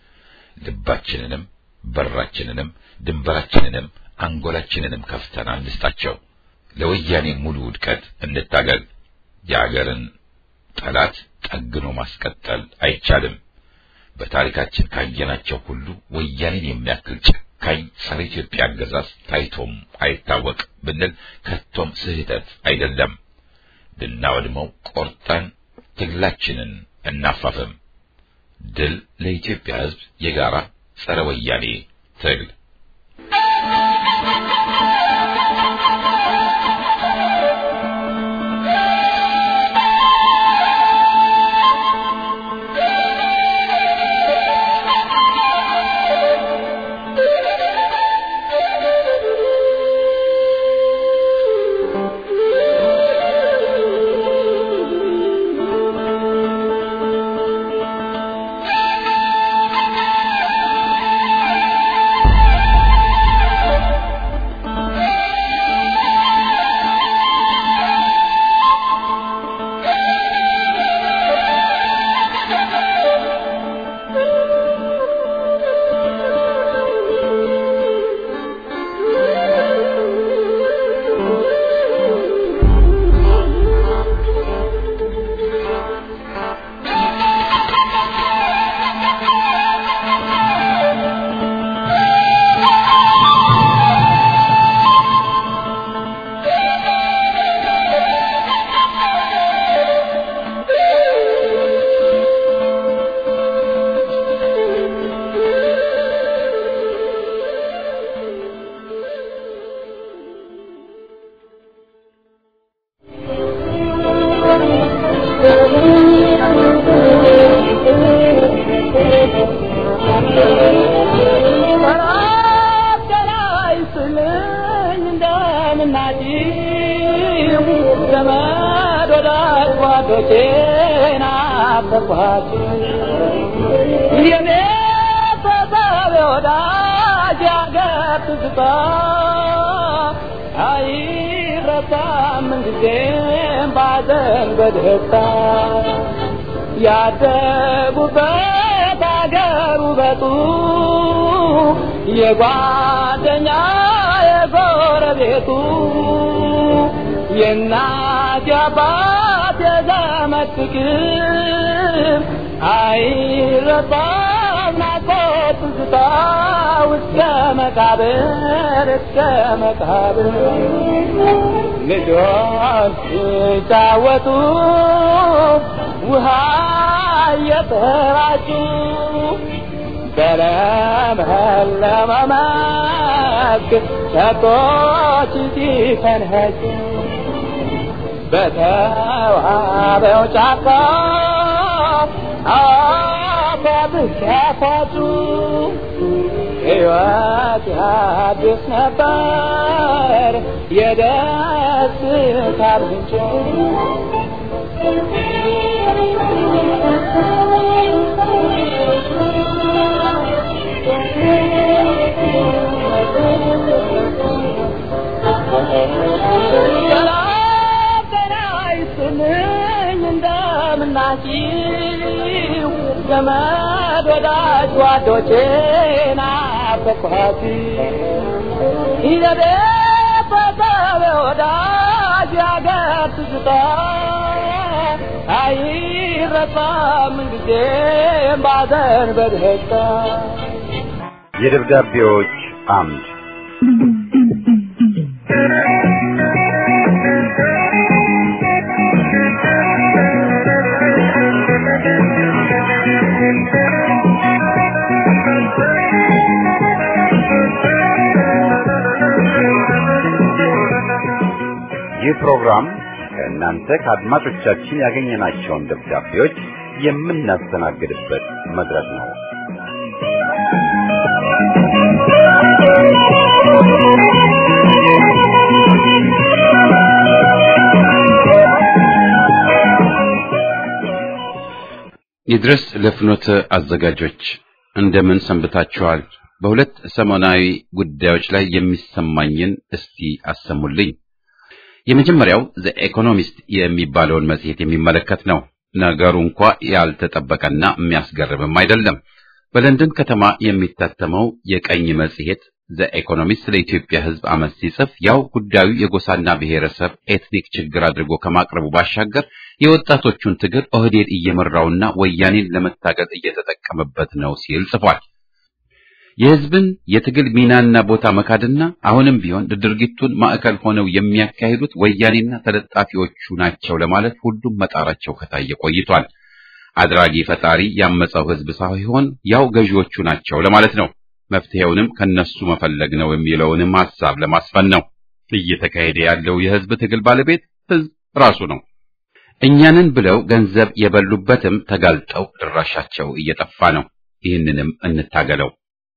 ልባችንንም በራችንንም ድንበራችንንም አንጎላችንንም ከፍተን አንስጣቸው። ለወያኔ ሙሉ ውድቀት እንታገል። የአገርን ጠላት ጠግኖ ማስቀጠል አይቻልም። በታሪካችን ካየናቸው ሁሉ ወያኔን የሚያክል ጨካኝ ጸረ ኢትዮጵያ አገዛዝ ታይቶም አይታወቅ ብንል ከቶም ስህተት አይደለም። ልናወድመው ቆርጠን ትግላችንን እናፋፍም። ድል ለኢትዮጵያ ሕዝብ የጋራ ጸረ ወያኔ ትግል I አይረሳም ምንጊዜም ባዘን በደስታ ያደጉበት አገር ውበቱ የጓደኛ የጎረቤቱ የእናት የአባት የዘመድ ፍቅር አይረሳም ናፍቆት ትዝታ እስከ መቃብር እስከ መቃብር ልጆች ሲጫወቱ ውሃ እየተራጩ በለመለመ መስክ ከብቶች ሲፈንኸጩ በተዋበው ጫካ አባብስ ያፋጩ ሕይወት ያድስ ነበር የደስታ ምንጭ እንደምናችሁ ዘመድ ወዳጅ ጓዶቼ ናፈቅኋት ይዘቤ በሰበ ወዳጅ ያገር ትዝታ አይረሳም ጊዜም ባዘን በደስታ የደብዳቤዎች አምድ ይህ ፕሮግራም ከእናንተ ከአድማጮቻችን ያገኘናቸውን ደብዳቤዎች የምናስተናግድበት መድረክ ነው። ይድረስ ለፍኖተ አዘጋጆች እንደምን ሰንብታችኋል? በሁለት ሰሞናዊ ጉዳዮች ላይ የሚሰማኝን እስቲ አሰሙልኝ። የመጀመሪያው ዘ ኢኮኖሚስት የሚባለውን መጽሔት የሚመለከት ነው። ነገሩ እንኳ ያልተጠበቀና የሚያስገርምም አይደለም። በለንደን ከተማ የሚታተመው የቀኝ መጽሔት ዘ ኢኮኖሚስት ስለ ኢትዮጵያ ሕዝብ አመት ሲጽፍ ያው ጉዳዩ የጎሳና ብሔረሰብ ኤትኒክ ችግር አድርጎ ከማቅረቡ ባሻገር የወጣቶቹን ትግል ኦህዴድ እየመራውና ወያኔን ለመታገል እየተጠቀመበት ነው ሲል ጽፏል። የሕዝብን የትግል ሚናና ቦታ መካድና አሁንም ቢሆን ድርጊቱን ማዕከል ሆነው የሚያካሂዱት ወያኔና ተለጣፊዎቹ ናቸው ለማለት ሁሉም መጣራቸው ከታየ ቆይቷል። አድራጊ ፈጣሪ ያመፀው ሕዝብ ሳይሆን ያው ገዢዎቹ ናቸው ለማለት ነው። መፍትሄውንም ከነሱ መፈለግ ነው የሚለውንም ሐሳብ ለማስፈን ነው። እየተካሄደ ያለው የሕዝብ ትግል ባለቤት ሕዝብ ራሱ ነው። እኛንን ብለው ገንዘብ የበሉበትም ተጋልጠው ድራሻቸው እየጠፋ ነው። ይህንንም እንታገለው።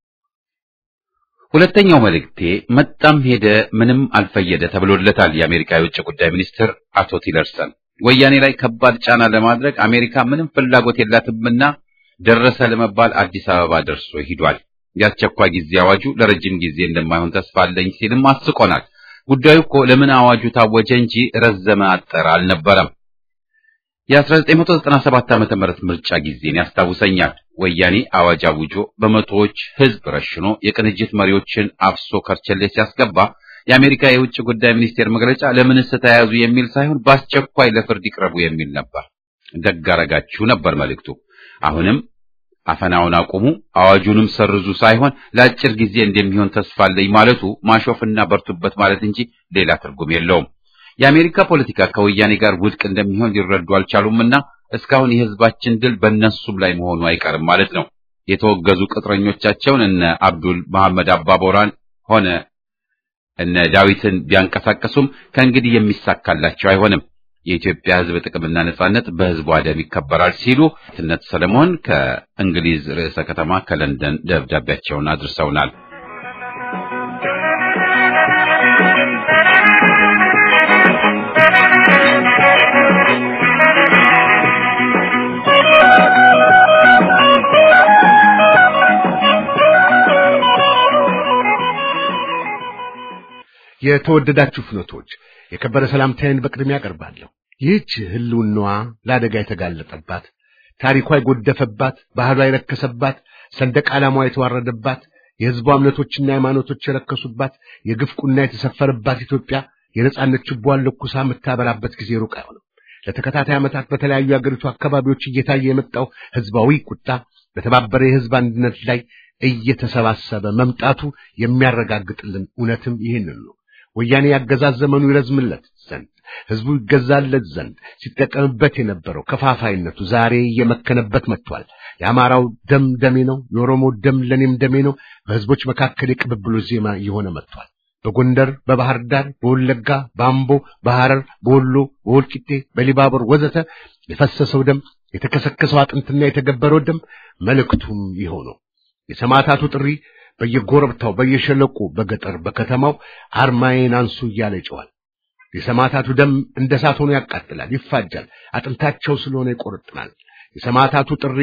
ሁለተኛው መልእክቴ መጣም ሄደ ምንም አልፈየደ ተብሎለታል። የአሜሪካ የውጭ ጉዳይ ሚኒስትር አቶ ቲለርሰን ወያኔ ላይ ከባድ ጫና ለማድረግ አሜሪካ ምንም ፍላጎት የላትምና ደረሰ ለመባል አዲስ አበባ ደርሶ ሂዷል። የአስቸኳይ ጊዜ አዋጁ ለረጅም ጊዜ እንደማይሆን ተስፋ አለኝ ሲልም አስቆናል። ጉዳዩ እኮ ለምን አዋጁ ታወጀ እንጂ ረዘመ አጠረ አልነበረም። የ1997 ዓመተ ምህረት ምርጫ ጊዜን ያስታውሰኛል። ወያኔ አዋጅ አውጆ በመቶዎች ህዝብ ረሽኖ የቅንጅት መሪዎችን አፍሶ ከርቸሌ ሲያስገባ የአሜሪካ የውጭ ጉዳይ ሚኒስቴር መግለጫ ለምንስ ተያያዙ የሚል ሳይሆን በአስቸኳይ ለፍርድ ይቅረቡ የሚል ነበር። ደግ አደረጋችሁ ነበር መልእክቱ። አሁንም አፈናውን አቁሙ፣ አዋጁንም ሰርዙ ሳይሆን ለአጭር ጊዜ እንደሚሆን ተስፋ አለኝ ማለቱ ማሾፍና በርቱበት ማለት እንጂ ሌላ ትርጉም የለውም። የአሜሪካ ፖለቲካ ከወያኔ ጋር ውድቅ እንደሚሆን ሊረዱ አልቻሉምና እስካሁን የህዝባችን ድል በእነሱም ላይ መሆኑ አይቀርም ማለት ነው። የተወገዙ ቅጥረኞቻቸውን እነ አብዱል መሐመድ አባቦራን ሆነ እነ ዳዊትን ቢያንቀሳቀሱም ከእንግዲህ የሚሳካላቸው አይሆንም። የኢትዮጵያ ህዝብ ጥቅምና ነጻነት በህዝቧ ደም ይከበራል ሲሉ ትነት ሰለሞን ከእንግሊዝ ርዕሰ ከተማ ከለንደን ደብዳቤያቸውን አድርሰውናል። የተወደዳችሁ ፍኖቶች የከበረ ሰላምታዬን በቅድሚያ ያቀርባለሁ። ይህች ህልውናዋ ለአደጋ የተጋለጠባት፣ ታሪኳ የጎደፈባት፣ ባህሏ የረከሰባት፣ ሰንደቅ ዓላማዋ የተዋረደባት፣ የህዝቧ እምነቶችና ሃይማኖቶች የረከሱባት፣ የግፍ ቁና የተሰፈረባት ኢትዮጵያ የነጻነት ችቦዋን ለኩሳ የምታበራበት ጊዜ ሩቅ አይሆንም። ለተከታታይ ዓመታት በተለያዩ የአገሪቱ አካባቢዎች እየታየ የመጣው ህዝባዊ ቁጣ በተባበረ የህዝብ አንድነት ላይ እየተሰባሰበ መምጣቱ የሚያረጋግጥልን እውነትም ይህንን ነው። ወያኔ ያገዛዝ ዘመኑ ይረዝምለት ዘንድ ህዝቡ ይገዛለት ዘንድ ሲጠቀምበት የነበረው ከፋፋይነቱ ዛሬ እየመከነበት መጥቷል። የአማራው ደም ደሜ ነው፣ የኦሮሞ ደም ለኔም ደሜ ነው በህዝቦች መካከል የቅብብሎች ዜማ እየሆነ መጥቷል። በጎንደር፣ በባህር ዳር፣ በወለጋ፣ በአምቦ፣ በሐረር፣ በወሎ፣ በወልቂጤ፣ በሊባቦር ወዘተ የፈሰሰው ደም የተከሰከሰው አጥንትና የተገበረው ደም መልእክቱም ይኸው ነው። የሰማዕታቱ ጥሪ በየጎረብታው በየሸለቁ በገጠር በከተማው አርማዬን አንሱ እያለ ይጨዋል። የሰማዕታቱ ደም እንደ እሳት ሆኖ ያቃጥላል፣ ይፋጃል፣ አጥንታቸው ስለሆነ ይቆርጥናል። የሰማዕታቱ ጥሪ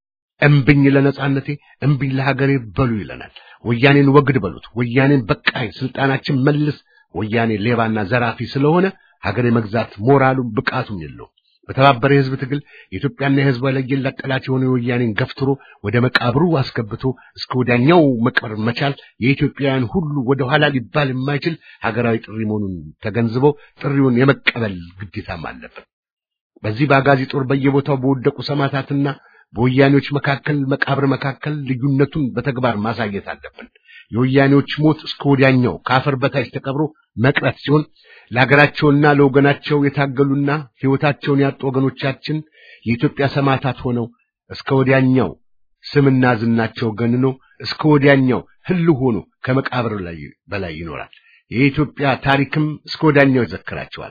እምብኝ ለነጻነቴ እምብኝ ለሀገሬ በሉ ይለናል። ወያኔን ወግድ በሉት፣ ወያኔን በቃኝ፣ ስልጣናችን መልስ። ወያኔ ሌባና ዘራፊ ስለሆነ ሀገሬ መግዛት ሞራሉም ብቃቱም የለው። በተባበረ የህዝብ ትግል የኢትዮጵያና የህዝቧ ለየላት ጠላት የሆነ ወያኔን ገፍትሮ ወደ መቃብሩ አስገብቶ እስከ ወዲያኛው መቅበር መቻል የኢትዮጵያውያን ሁሉ ወደ ኋላ ሊባል የማይችል ሀገራዊ ጥሪ መሆኑን ተገንዝበው ጥሪውን የመቀበል ግዴታም አለበት። በዚህ በአጋዚ ጦር በየቦታው በወደቁ ሰማዕታትና በወያኔዎች መካከል መቃብር መካከል ልዩነቱን በተግባር ማሳየት አለብን። የወያኔዎች ሞት እስከ ወዲያኛው ከአፈር በታች ተቀብሮ መቅረት ሲሆን ለሀገራቸውና ለወገናቸው የታገሉና ሕይወታቸውን ያጡ ወገኖቻችን የኢትዮጵያ ሰማዕታት ሆነው እስከ ወዲያኛው ስምና ዝናቸው ገንኖ እስከ ወዲያኛው ህልው ሆኖ ከመቃብር ላይ በላይ ይኖራል። የኢትዮጵያ ታሪክም እስከ ወዲያኛው ይዘክራቸዋል።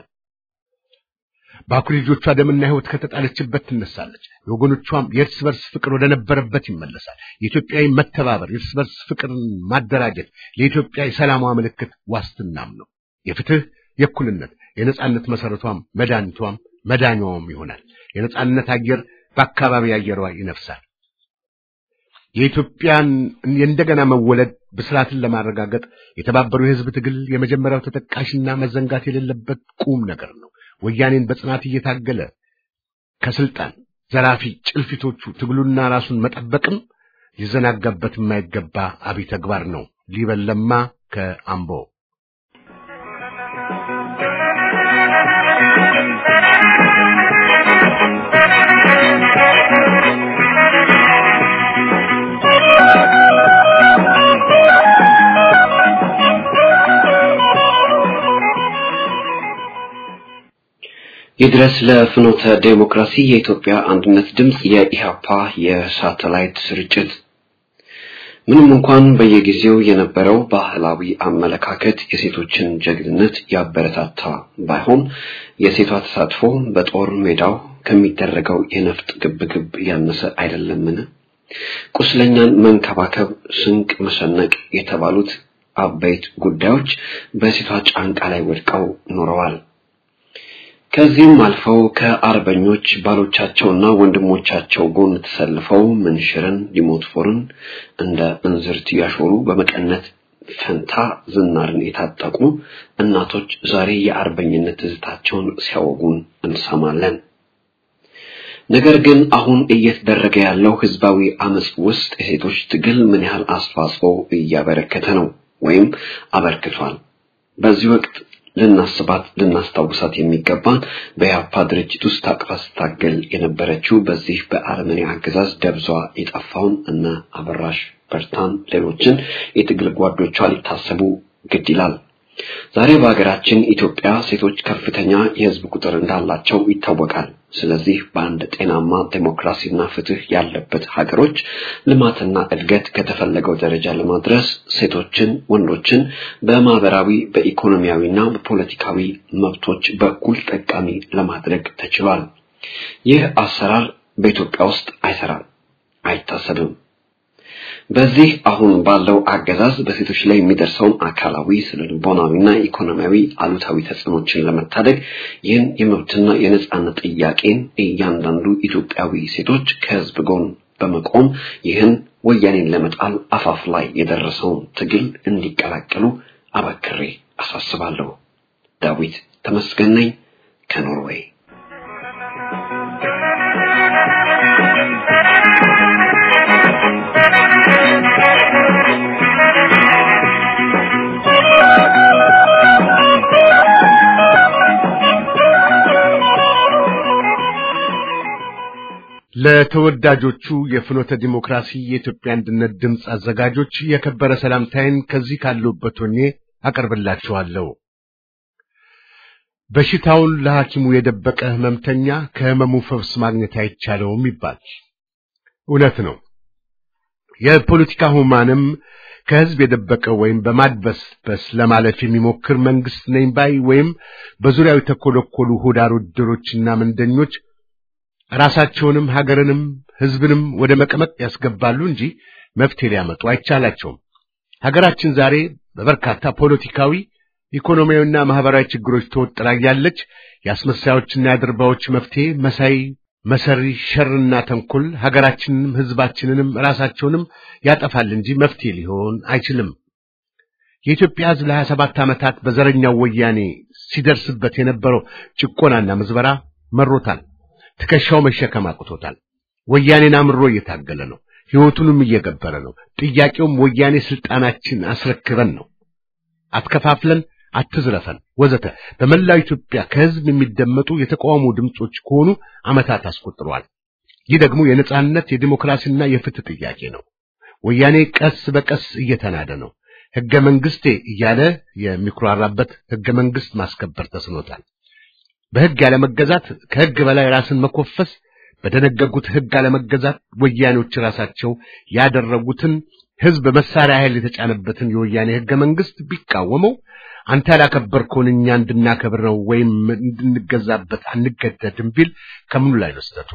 በአኩሪ ልጆቿ ደምና ሕይወት ከተጣለችበት ትነሳለች። የወገኖቿም የእርስ በርስ ፍቅር ወደ ነበረበት ይመለሳል። የኢትዮጵያዊ መተባበር፣ የእርስ በርስ ፍቅርን ማደራጀት ለኢትዮጵያ የሰላሟ ምልክት ዋስትናም ነው። የፍትህ፣ የእኩልነት፣ የነጻነት መሰረቷም መድኃኒቷም መዳኛዋም ይሆናል። የነጻነት አየር በአካባቢ አየሯ ይነፍሳል። የኢትዮጵያን የእንደገና መወለድ ብስራትን ለማረጋገጥ የተባበሩ የህዝብ ትግል የመጀመሪያው ተጠቃሽና መዘንጋት የሌለበት ቁም ነገር ነው። ወያኔን በጽናት እየታገለ ከስልጣን ዘራፊ ጭልፊቶቹ ትግሉና ራሱን መጠበቅም ሊዘናጋበት የማይገባ አብይ ተግባር ነው። ሊበለማ ከአምቦ ይድረስ ለፍኖተ ዴሞክራሲ የኢትዮጵያ አንድነት ድምፅ የኢሃፓ የሳተላይት ስርጭት ምንም እንኳን በየጊዜው የነበረው ባህላዊ አመለካከት የሴቶችን ጀግንነት ያበረታታ ባይሆን የሴቷ ተሳትፎ በጦር ሜዳው ከሚደረገው የነፍጥ ግብግብ ያነሰ አይደለምን? ቁስለኛን መንከባከብ፣ ስንቅ መሰነቅ የተባሉት አበይት ጉዳዮች በሴቷ ጫንቃ ላይ ወድቀው ኖረዋል። ከዚህም አልፈው ከአርበኞች ባሎቻቸውና ወንድሞቻቸው ጎን ተሰልፈው ምንሽርን ዲሞትፎርን እንደ እንዝርት ያሾሩ በመቀነት ፈንታ ዝናርን የታጠቁ እናቶች ዛሬ የአርበኝነት ትዝታቸውን ሲያወጉን እንሰማለን። ነገር ግን አሁን እየተደረገ ያለው ህዝባዊ አመጽ ውስጥ የሴቶች ትግል ምን ያህል አስተዋጽኦ እያበረከተ ነው ወይም አበርክቷል? በዚህ ወቅት ልናስባት ልናስታውሳት የሚገባን በያፓ ድርጅት ውስጥ ታቅፋ ስታገል የነበረችው በዚህ በአረመኔ አገዛዝ ደብዟ የጠፋውን እነ አበራሽ በርታን ሌሎችን የትግል ጓዶቿ ሊታሰቡ ግድ ይላል። ዛሬ በሀገራችን ኢትዮጵያ ሴቶች ከፍተኛ የህዝብ ቁጥር እንዳላቸው ይታወቃል። ስለዚህ በአንድ ጤናማ ዴሞክራሲና ፍትህ ያለበት ሀገሮች ልማትና እድገት ከተፈለገው ደረጃ ለማድረስ ሴቶችን፣ ወንዶችን በማህበራዊ በኢኮኖሚያዊና በፖለቲካዊ መብቶች በኩል ጠቃሚ ለማድረግ ተችሏል። ይህ አሰራር በኢትዮጵያ ውስጥ አይሰራም፣ አይታሰብም። በዚህ አሁን ባለው አገዛዝ በሴቶች ላይ የሚደርሰውን አካላዊ ስነልቦናዊና ኢኮኖሚያዊ አሉታዊ ተጽዕኖችን ለመታደግ ይህን የመብትና የነጻነት ጥያቄን እያንዳንዱ ኢትዮጵያዊ ሴቶች ከህዝብ ጎን በመቆም ይህን ወያኔን ለመጣል አፋፍ ላይ የደረሰውን ትግል እንዲቀላቀሉ አበክሬ አሳስባለሁ። ዳዊት ተመስገን ነኝ ከኖርዌይ። ለተወዳጆቹ የፍኖተ ዲሞክራሲ የኢትዮጵያ አንድነት ድምፅ አዘጋጆች የከበረ ሰላምታዬን ከዚህ ካለሁበት ሆኜ አቀርብላችኋለሁ። በሽታውን ለሐኪሙ የደበቀ ሕመምተኛ ከሕመሙ ፈውስ ማግኘት አይቻለውም ይባል። እውነት ነው። የፖለቲካ ሁማንም ከሕዝብ የደበቀ ወይም በማድበስበስ ለማለፍ የሚሞክር መንግስት ነኝ ባይ ወይም በዙሪያው የተኮለኮሉ ሆዳር ወደሮችና መንደኞች ራሳቸውንም ሀገርንም ሕዝብንም ወደ መቀመቅ ያስገባሉ እንጂ መፍትሄ ሊያመጡ አይቻላቸውም። ሀገራችን ዛሬ በበርካታ ፖለቲካዊ፣ ኢኮኖሚያዊና ማህበራዊ ችግሮች ተወጥራ ያለች የአስመሳዮችና የአድርባዎች መፍትሄ መሳይ መሰሪ ሸርና ተንኮል ሀገራችንንም ሕዝባችንንም ራሳቸውንም ያጠፋል እንጂ መፍትሄ ሊሆን አይችልም። የኢትዮጵያ ሕዝብ ለሀያ ሰባት ዓመታት በዘረኛው ወያኔ ሲደርስበት የነበረው ጭቆናና ምዝበራ መሮታል። ትከሻው መሸከም አቅቶታል። ወያኔን አምሮ እየታገለ ነው። ሕይወቱንም እየገበረ ነው። ጥያቄውም ወያኔ ስልጣናችን አስረክበን ነው። አትከፋፍለን፣ አትዝረፈን፣ ወዘተ በመላው ኢትዮጵያ ከሕዝብ የሚደመጡ የተቃውሞ ድምጾች ከሆኑ ዓመታት አስቆጥረዋል። ይህ ደግሞ የነጻነት የዲሞክራሲና የፍትህ ጥያቄ ነው። ወያኔ ቀስ በቀስ እየተናደ ነው። ሕገ መንግስቴ እያለ የሚኩራራበት ሕገ መንግስት ማስከበር ተስኖታል። በሕግ ያለመገዛት ከሕግ በላይ ራስን መኮፈስ በደነገጉት ሕግ አለመገዛት ወያኔዎች ራሳቸው ያደረጉትን ሕዝብ በመሳሪያ ኃይል የተጫነበትን የወያኔ ሕገ መንግስት ቢቃወመው አንተ ያላከበርከውን እኛ እንድናከብር ነው ወይም እንድንገዛበት አንገደድም ቢል ከምኑ ላይ ነው ስህተቱ?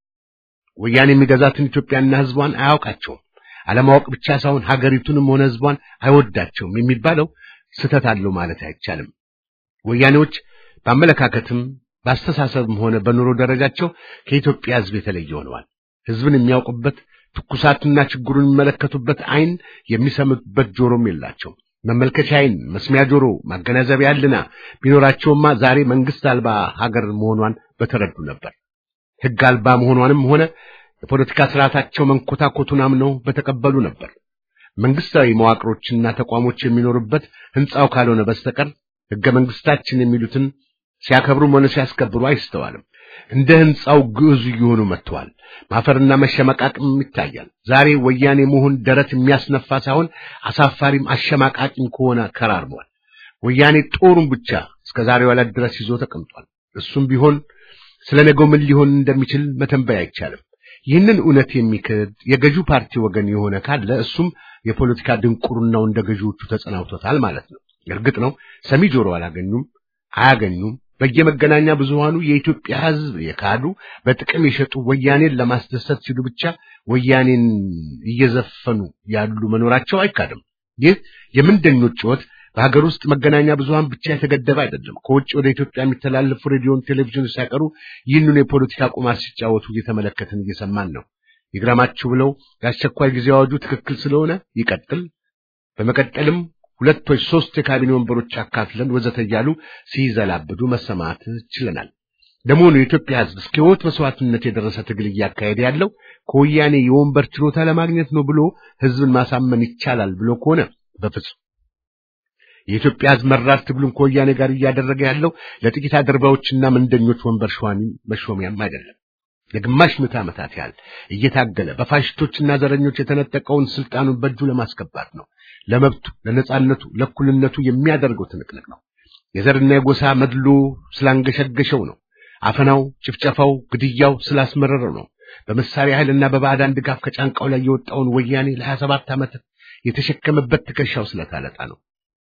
ወያኔ የሚገዛትን ኢትዮጵያና ሕዝቧን አያውቃቸውም። አለማወቅ ብቻ ሳይሆን ሀገሪቱንም ሆነ ሕዝቧን አይወዳቸውም የሚባለው ስህተት አለው ማለት አይቻልም። ወያኔዎች በአመለካከትም በአስተሳሰብም ሆነ በኑሮ ደረጃቸው ከኢትዮጵያ ሕዝብ የተለየ ሆነዋል። ሕዝብን የሚያውቁበት ትኩሳትና ችግሩን የሚመለከቱበት ዓይን የሚሰሙበት ጆሮም የላቸው። መመልከቻ ዓይን፣ መስሚያ ጆሮ፣ ማገናዘቢያ ሕሊና ቢኖራቸውማ ዛሬ መንግስት አልባ ሀገር መሆኗን በተረዱ ነበር። ሕግ አልባ መሆኗንም ሆነ የፖለቲካ ስርዓታቸው መንኮታኮቱን አምነው በተቀበሉ ነበር። መንግስታዊ መዋቅሮችና ተቋሞች የሚኖሩበት ሕንጻው ካልሆነ በስተቀር ሕገ መንግስታችን የሚሉትን ሲያከብሩም ሆነ ሲያስከብሩ አይስተዋልም። እንደ ሕንጻው ግዕዙ እየሆኑ መጥተዋል። ማፈርና መሸመቃቅም ይታያል። ዛሬ ወያኔ መሆን ደረት የሚያስነፋ ሳይሆን አሳፋሪም አሸማቃቂም ከሆነ ከራርሟል። ወያኔ ጦሩን ብቻ እስከ ዛሬው ዕለት ድረስ ይዞ ተቀምጧል። እሱም ቢሆን ስለ ነገው ምን ሊሆን እንደሚችል መተንበይ አይቻልም። ይህንን እውነት የሚክድ የገዢው ፓርቲ ወገን የሆነ ካለ እሱም የፖለቲካ ድንቁርናው እንደ ገዢዎቹ ተጸናውቶታል ማለት ነው። እርግጥ ነው ሰሚ ጆሮ አላገኙም፣ አያገኙም። በየመገናኛ ብዙሃኑ የኢትዮጵያ ሕዝብ የካዱ በጥቅም የሸጡ ወያኔን ለማስደሰት ሲሉ ብቻ ወያኔን እየዘፈኑ ያሉ መኖራቸው አይካድም። ይህ የምንደኞች ጩኸት በሀገር ውስጥ መገናኛ ብዙሃን ብቻ የተገደበ አይደለም። ከውጭ ወደ ኢትዮጵያ የሚተላለፉ ሬዲዮን፣ ቴሌቪዥን ሳይቀሩ ይህንኑ የፖለቲካ ቁማር ሲጫወቱ እየተመለከትን እየሰማን ነው። ይግራማችሁ ብለው የአስቸኳይ ጊዜ አዋጁ ትክክል ስለሆነ ይቀጥል፣ በመቀጠልም ሁለት ወይ ሶስት የካቢኔ ወንበሮች አካፍለን ወዘተ እያሉ ሲዘላብዱ መሰማት ችለናል። ለመሆኑ የኢትዮጵያ ሕዝብ እስከ ሕይወት መስዋዕትነት የደረሰ ትግል እያካሄደ ያለው ከወያኔ የወንበር ችሎታ ለማግኘት ነው ብሎ ሕዝብን ማሳመን ይቻላል ብሎ ከሆነ በፍጹም የኢትዮጵያ ሕዝብ መራር ትግሉን ከወያኔ ጋር እያደረገ ያለው ለጥቂት አድርባዎችና መንደኞች ወንበር ሸዋሚ መሾሚያም አይደለም። ለግማሽ ምዕተ ዓመታት ያህል እየታገለ በፋሽስቶችና ዘረኞች የተነጠቀውን ስልጣኑን በእጁ ለማስገባት ነው። ለመብቱ፣ ለነጻነቱ፣ ለእኩልነቱ የሚያደርገው ትንቅንቅ ነው። የዘርና የጎሳ መድሎ ስላንገሸገሸው ነው። አፈናው፣ ጭፍጨፋው፣ ግድያው ስላስመረረው ነው። በመሳሪያ ኃይልና በባዕዳን ድጋፍ ከጫንቃው ላይ የወጣውን ወያኔ ለሀያ ሰባት ዓመት የተሸከመበት ትከሻው ስለታለጣ ነው።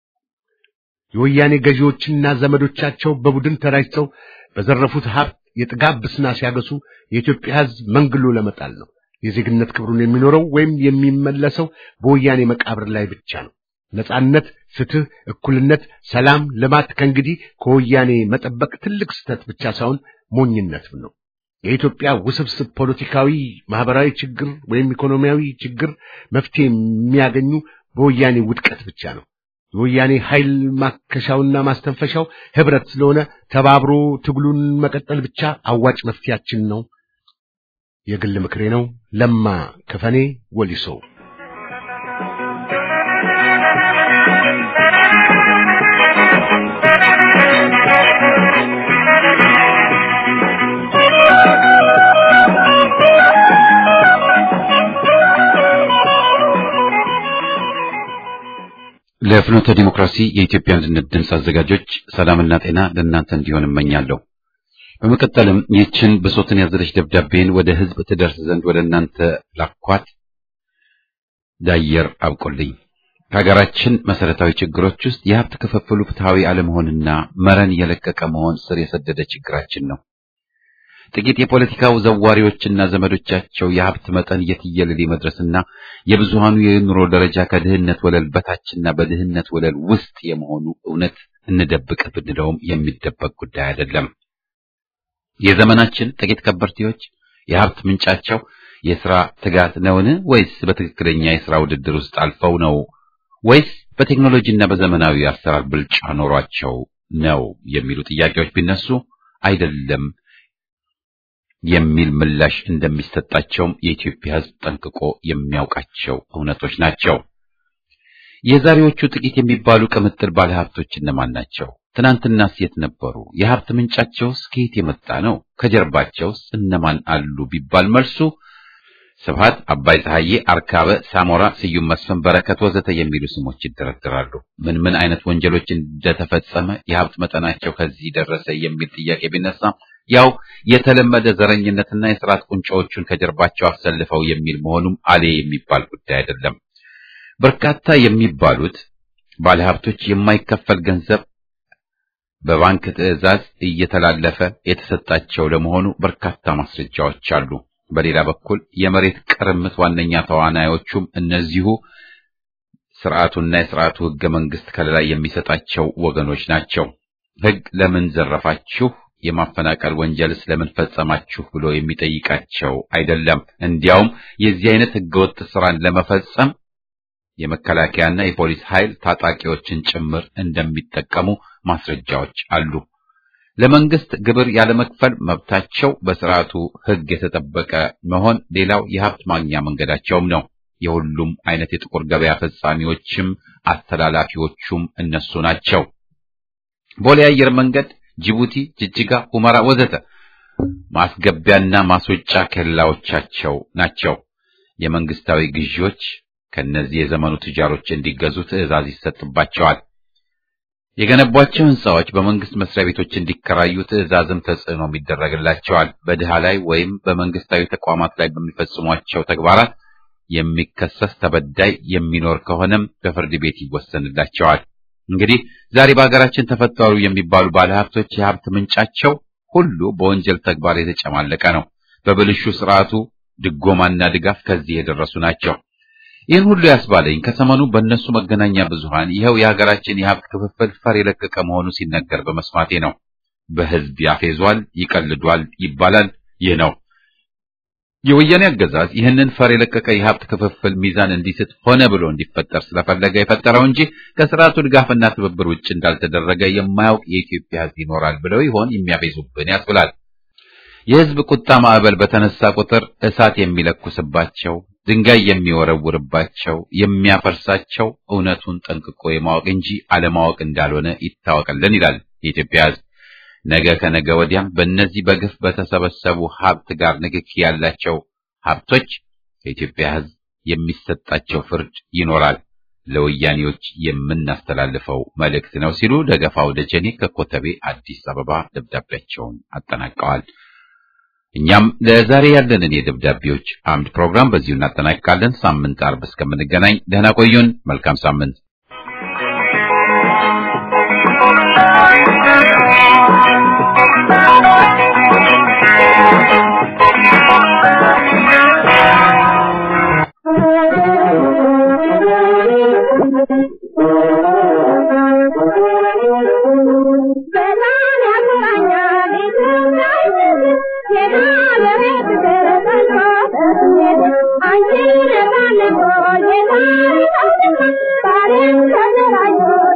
የወያኔ ገዢዎችና ዘመዶቻቸው በቡድን ተራጅተው በዘረፉት ሀብት የጥጋብ ብስና ሲያገሱ የኢትዮጵያ ሕዝብ መንግሎ ለመጣል ነው። የዜግነት ክብሩን የሚኖረው ወይም የሚመለሰው በወያኔ መቃብር ላይ ብቻ ነው። ነጻነት፣ ፍትህ፣ እኩልነት፣ ሰላም፣ ልማት ከእንግዲህ ከወያኔ መጠበቅ ትልቅ ስህተት ብቻ ሳይሆን ሞኝነትም ነው። የኢትዮጵያ ውስብስብ ፖለቲካዊ፣ ማህበራዊ ችግር ወይም ኢኮኖሚያዊ ችግር መፍትሄ የሚያገኙ በወያኔ ውድቀት ብቻ ነው። የወያኔ ኃይል ማከሻውና ማስተንፈሻው ህብረት ስለሆነ ተባብሮ ትግሉን መቀጠል ብቻ አዋጭ መፍትያችን ነው። የግል ምክሬ ነው። ለማ ከፈኔ ወሊሶ ለፍኖተ ዲሞክራሲ የኢትዮጵያ አንድነት ድምፅ አዘጋጆች ሰላምና ጤና ለእናንተ እንዲሆን እመኛለሁ። በመቀጠልም ይህችን ብሶትን ያዘለች ደብዳቤን ወደ ህዝብ ትደርስ ዘንድ ወደ እናንተ ላኳት። ዳየር አብቆልኝ ከሀገራችን መሰረታዊ ችግሮች ውስጥ የሀብት ክፍፍሉ ፍትሐዊ አለመሆንና መረን የለቀቀ መሆን ስር የሰደደ ችግራችን ነው። ጥቂት የፖለቲካ ዘዋሪዎችና ዘመዶቻቸው የሀብት መጠን የትየለሌ መድረስና የብዙሃኑ የኑሮ ደረጃ ከድህነት ወለል በታችና በድህነት ወለል ውስጥ የመሆኑ እውነት እንደብቅ ብንለውም የሚደበቅ ጉዳይ አይደለም። የዘመናችን ጥቂት ከበርቴዎች የሀብት ምንጫቸው የሥራ ትጋት ነውን? ወይስ በትክክለኛ የሥራ ውድድር ውስጥ አልፈው ነው? ወይስ በቴክኖሎጂና በዘመናዊ አሰራር ብልጫ ኖሯቸው ነው የሚሉ ጥያቄዎች ቢነሱ አይደለም የሚል ምላሽ እንደሚሰጣቸውም የኢትዮጵያ ሕዝብ ጠንቅቆ የሚያውቃቸው እውነቶች ናቸው። የዛሬዎቹ ጥቂት የሚባሉ ቅምጥል ባለሀብቶች እነማን ናቸው? ትናንትናስ የት ነበሩ? የሀብት ምንጫቸውስ ከየት የመጣ ነው? ከጀርባቸውስ እነማን አሉ ቢባል መልሱ ስብሃት፣ አባይ ፀሐዬ፣ አርካበ፣ ሳሞራ፣ ስዩም መስፍን፣ በረከት ወዘተ የሚሉ ስሞች ይደረደራሉ። ምን ምን አይነት ወንጀሎች እንደተፈጸመ የሀብት መጠናቸው ከዚህ ደረሰ የሚል ጥያቄ ቢነሳ ያው የተለመደ ዘረኝነትና የስርዓት ቁንጮዎቹን ከጀርባቸው አሰልፈው የሚል መሆኑም አሌ የሚባል ጉዳይ አይደለም። በርካታ የሚባሉት ባለሀብቶች የማይከፈል ገንዘብ በባንክ ትዕዛዝ እየተላለፈ የተሰጣቸው ለመሆኑ በርካታ ማስረጃዎች አሉ። በሌላ በኩል የመሬት ቅርምት ዋነኛ ተዋናዮቹም እነዚሁ ስርዓቱና የስርዓቱ ህገ መንግስት ከለላ የሚሰጣቸው ወገኖች ናቸው። ህግ ለምን ዘረፋችሁ የማፈናቀል ወንጀልስ ለምን ፈጸማችሁ ብሎ የሚጠይቃቸው አይደለም። እንዲያውም የዚህ አይነት ህገወጥ ስራን ለመፈጸም የመከላከያና የፖሊስ ኃይል ታጣቂዎችን ጭምር እንደሚጠቀሙ ማስረጃዎች አሉ። ለመንግስት ግብር ያለመክፈል መብታቸው በስርዓቱ ህግ የተጠበቀ መሆን ሌላው የሀብት ማግኛ መንገዳቸውም ነው። የሁሉም አይነት የጥቁር ገበያ ፈጻሚዎችም አስተላላፊዎቹም እነሱ ናቸው። ቦሌ አየር መንገድ ጅቡቲ፣ ጅጅጋ፣ ሁመራ ወዘተ ማስገቢያና ማስወጫ ኬላዎቻቸው ናቸው። የመንግስታዊ ግዢዎች ከነዚህ የዘመኑ ትጃሮች እንዲገዙ ትዕዛዝ ይሰጥባቸዋል። የገነቧቸው ህንፃዎች በመንግስት መስሪያ ቤቶች እንዲከራዩ ትዕዛዝም ተጽዕኖም ይደረግላቸዋል። በድሃ ላይ ወይም በመንግስታዊ ተቋማት ላይ በሚፈጽሟቸው ተግባራት የሚከሰስ ተበዳይ የሚኖር ከሆነም በፍርድ ቤት ይወሰንላቸዋል። እንግዲህ ዛሬ በሀገራችን ተፈጠሩ የሚባሉ ባለሀብቶች የሀብት ምንጫቸው ሁሉ በወንጀል ተግባር የተጨማለቀ ነው። በብልሹ ስርዓቱ ድጎማና ድጋፍ ከዚህ የደረሱ ናቸው። ይህን ሁሉ ያስባለኝ ከሰሞኑ በእነሱ መገናኛ ብዙሃን ይኸው የሀገራችን የሀብት ክፍፍል ፈር የለቀቀ መሆኑ ሲነገር በመስማቴ ነው። በህዝብ ያፌዟል፣ ይቀልዷል ይባላል። ይህ ነው የወያኔ አገዛዝ ይህንን ፈር የለቀቀ የሀብት ክፍፍል ሚዛን እንዲስት ሆነ ብሎ እንዲፈጠር ስለፈለገ የፈጠረው እንጂ ከስርዓቱ ድጋፍና ትብብር ውጭ እንዳልተደረገ የማያውቅ የኢትዮጵያ ህዝብ ይኖራል ብለው ይሆን የሚያፌዙብን ያስብላል። የህዝብ ቁጣ ማዕበል በተነሳ ቁጥር እሳት የሚለኩስባቸው ድንጋይ የሚወረውርባቸው የሚያፈርሳቸው እውነቱን ጠንቅቆ የማወቅ እንጂ አለማወቅ እንዳልሆነ ይታወቅልን ይላል የኢትዮጵያ ህዝብ። ነገ ከነገ ወዲያም በእነዚህ በግፍ በተሰበሰቡ ሀብት ጋር ንክኪ ያላቸው ሀብቶች ከኢትዮጵያ ህዝብ የሚሰጣቸው ፍርድ ይኖራል። ለወያኔዎች የምናስተላልፈው መልእክት ነው ሲሉ ደገፋው ደጀኔ ከኮተቤ አዲስ አበባ ደብዳቤያቸውን አጠናቀዋል። እኛም ለዛሬ ያለንን የደብዳቤዎች አምድ ፕሮግራም በዚሁ እናጠናቅቃለን። ሳምንት አርብ እስከምንገናኝ ደህና ቆዩን። መልካም ሳምንት። I'm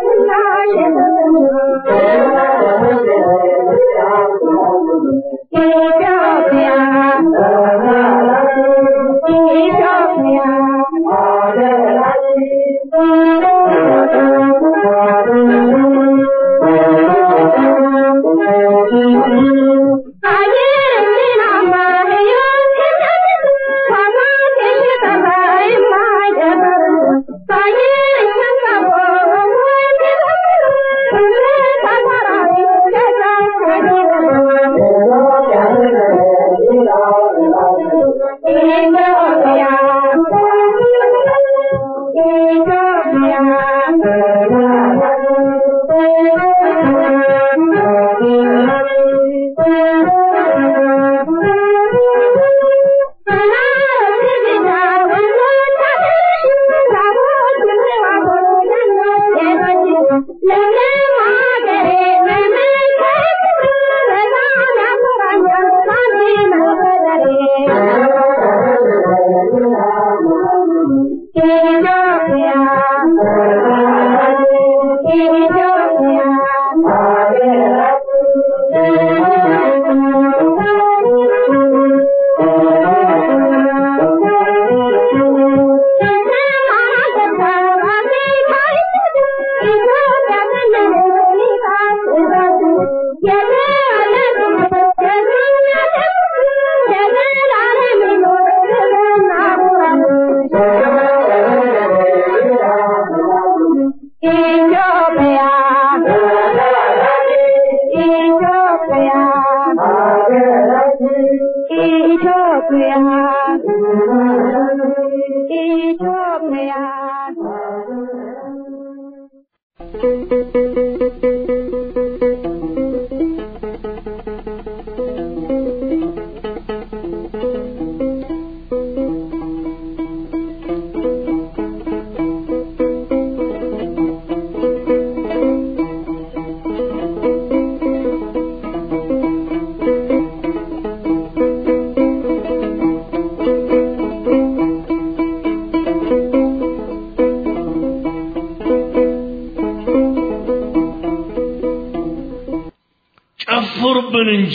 ጨፍሩብን እንጂ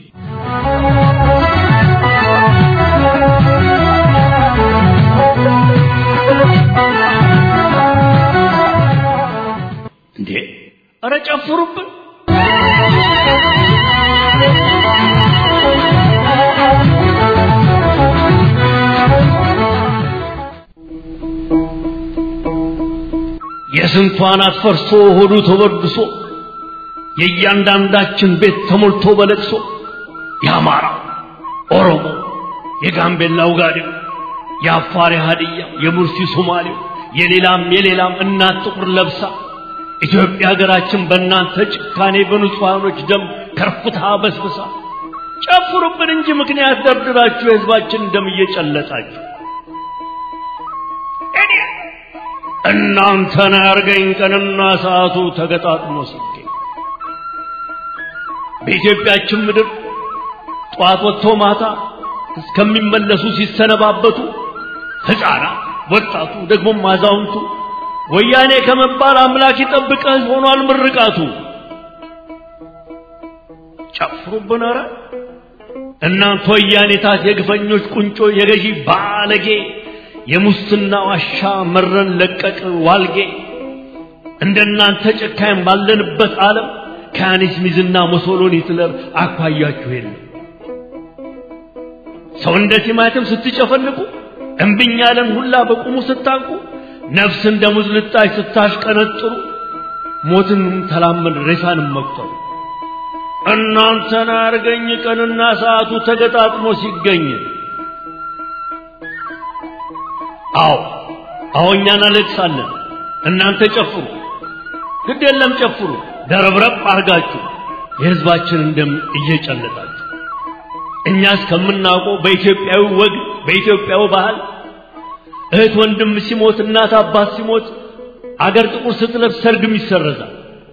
እንዴ! ኧረ ጨፍሩብን! የስንቷን አትፈርሶ ሆዱ ተበድሶ የእያንዳንዳችን ቤት ተሞልቶ በለቅሶ የአማራ ኦሮሞ፣ የጋምቤላው ጋዴው፣ የአፋር ሀዲያ፣ የሙርሲ ሶማሌው፣ የሌላም የሌላም እናት ጥቁር ለብሳ ኢትዮጵያ ሀገራችን በእናንተ ጭካኔ በንጹሐኖች ደም ከርፍታ በስብሳ ጨፍሩብን እንጂ ምክንያት ደርድራችሁ የህዝባችን ደም እየጨለጣችሁ እኔ እናንተን ያርገኝ ቀንና ሰዓቱ ተገጣጥሞ ሲገኝ በኢትዮጵያችን ምድር ጠዋት ወጥቶ ማታ እስከሚመለሱ ሲሰነባበቱ ሕፃናት፣ ወጣቱ፣ ደግሞም አዛውንቱ ወያኔ ከመባል አምላክ ይጠብቀህ ሆኗል ምርቃቱ። ጨፍሩብን ኧረ እናንተ ወያኔታት የግፈኞች ቁንጮ የገዢ ባለጌ የሙስና ዋሻ መረን ለቀቅ ዋልጌ እንደናንተ ጨካኝ ባለንበት ዓለም ከያኔስ ሚዝና ሞሶሎኒ ሂትለር አኳያችሁ የለም። ሰው እንደ ቲማቲም ስትጨፈልቁ እምብኝ ያለን ሁላ በቁሙ ስታንቁ ነፍስ እንደ ሙዝ ልጣጭ ስታሽቀነጥሩ ሞትን ተላመድ ሬሳንም መቁጠሩ እናንተን አርገኝ ቀንና ሰዓቱ ተገጣጥሞ ሲገኝ አዎ አዎ እኛ እናለቅሳለን እናንተ ጨፍሩ ግድ የለም ጨፍሩ ደረብረብ አርጋችሁ የህዝባችንን ደም እየጨለጣችሁ እኛ እስከምናውቀው በኢትዮጵያዊ ወግ በኢትዮጵያዊ ባህል እህት ወንድም ሲሞት እናት አባት ሲሞት አገር ጥቁር ስትለብስ ሰርግም ይሰረዛል።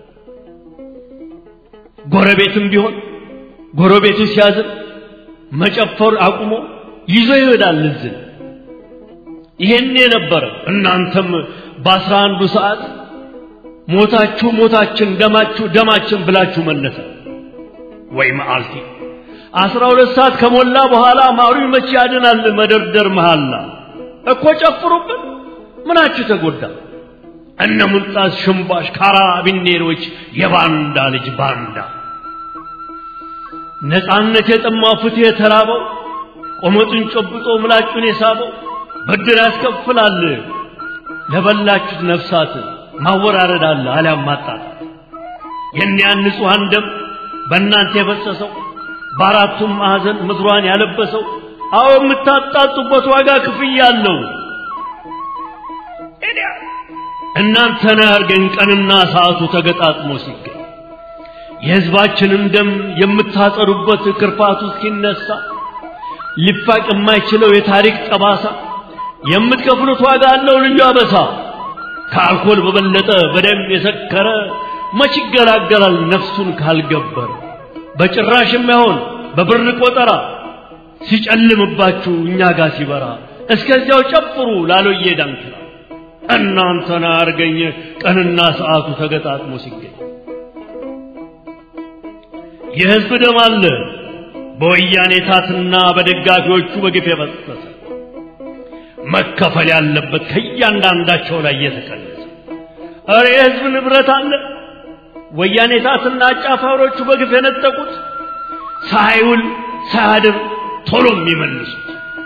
ጎረቤትም ቢሆን ጎረቤቱ ሲያዝን መጨፈር አቁሞ ይዞ ይሄዳል እዝን። ይሄን የነበረ እናንተም በአስራ አንዱ ሰዓት ሞታችሁ ሞታችን ደማችሁ ደማችን ብላችሁ መለሰ ወይ መዓልቲ አስራ ሁለት ሰዓት ከሞላ በኋላ ማሩ መቼ ያድናል መደርደር መሃላ እኮ ጨፍሩብን ምናችሁ ተጎዳ እነ ሙልጣስ ሽምባሽ ካራቢኔሮች የባንዳ ልጅ ባንዳ ነፃነት የጠማው ፍትህ የተራበው ቆመጡን ጨብጦ ምላጩን የሳበው ብድር ያስከፍላል ለበላችሁት ነፍሳት ማወራረድ አለ አሊያም ማጣጣት የእኒያን ንጹሐን ደም በእናንተ የፈሰሰው በአራቱም ማዕዘን ምድሯን ያለበሰው አዎ የምታጣጡበት ዋጋ ክፍያ አለው። እናንተን ያርገን ቀንና ሰዓቱ ተገጣጥሞ ሲገኝ የሕዝባችንን ደም የምታጸዱበት ክርፋቱ እስኪነሳ ሊፋቅ የማይችለው የታሪክ ጠባሳ የምትከፍሉት ዋጋ አለው ልዩ አበሳ። ከአልኮል በበለጠ በደም የሰከረ መች ይገላገላል ነፍሱን ካልገበረ። በጭራሽ የማይሆን በብር ቆጠራ ሲጨልምባችሁ እኛ ጋር ሲበራ እስከዚያው ጨፍሩ ላሎዬ ዳንኪራ እናንተን አርገኝ ቀንና ሰዓቱ ተገጣጥሞ ሲገኝ የሕዝብ ደም አለ በወያኔ ታትና በደጋፊዎቹ በግፍ የፈሰሰ መከፈል ያለበት ከእያንዳንዳቸው ላይ እየተቀነሰ እረ የሕዝብ ንብረት አለ ወያኔ ታትና አጫፋሪዎቹ በግፍ የነጠቁት ሳይውል ሳያድር ቶሎ የሚመልሱት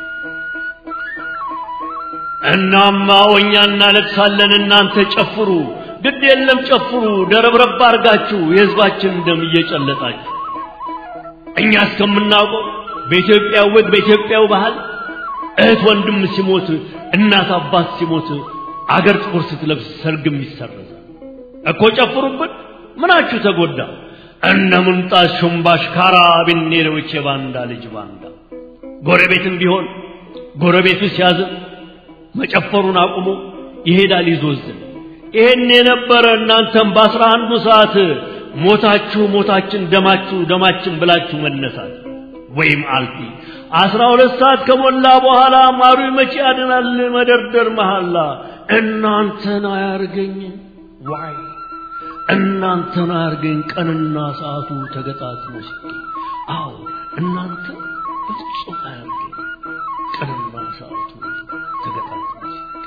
እናማ እኛ እናለቅሳለን እናንተ ጨፍሩ ግድ የለም ጨፍሩ ደረብረብ አርጋችሁ የሕዝባችን ደም እየጨለጣችሁ እኛ እስከምናውቀው በኢትዮጵያ ወግ በኢትዮጵያው ባህል እህት ወንድም ሲሞት እናት አባት ሲሞት አገር ጥቁር ስትለብስ ሰርግም ይሰረዛል እኮ ጨፍሩብን ምናችሁ ተጎዳ እነ ሙንጣስ ሹምባሽ ካራቢኔሮች የባንዳ ልጅ ባንዳ ጎረቤትም ቢሆን ጎረቤቱ ሲያዝን መጨፈሩን አቁሞ ይሄዳል ይዞዝን ይሄን የነበረ እናንተም በአስራ አንዱ ሰዓት ሞታችሁ ሞታችን ደማችሁ ደማችን ብላችሁ መነሳት ወይም አልፊ አስራ ሁለት ሰዓት ከሞላ በኋላ ማሩ መቼ ያድናል መደርደር መሐላ እናንተን አያርገኝ ዋይ እናንተን አያርገኝ ቀንና ሰዓቱ ተገጣጥሞ ሲገኝ አዎ እናንተ በፍጹም አያርገኝ ቀንና ሰዓቱ ተገጣጥሞ ሲገኝ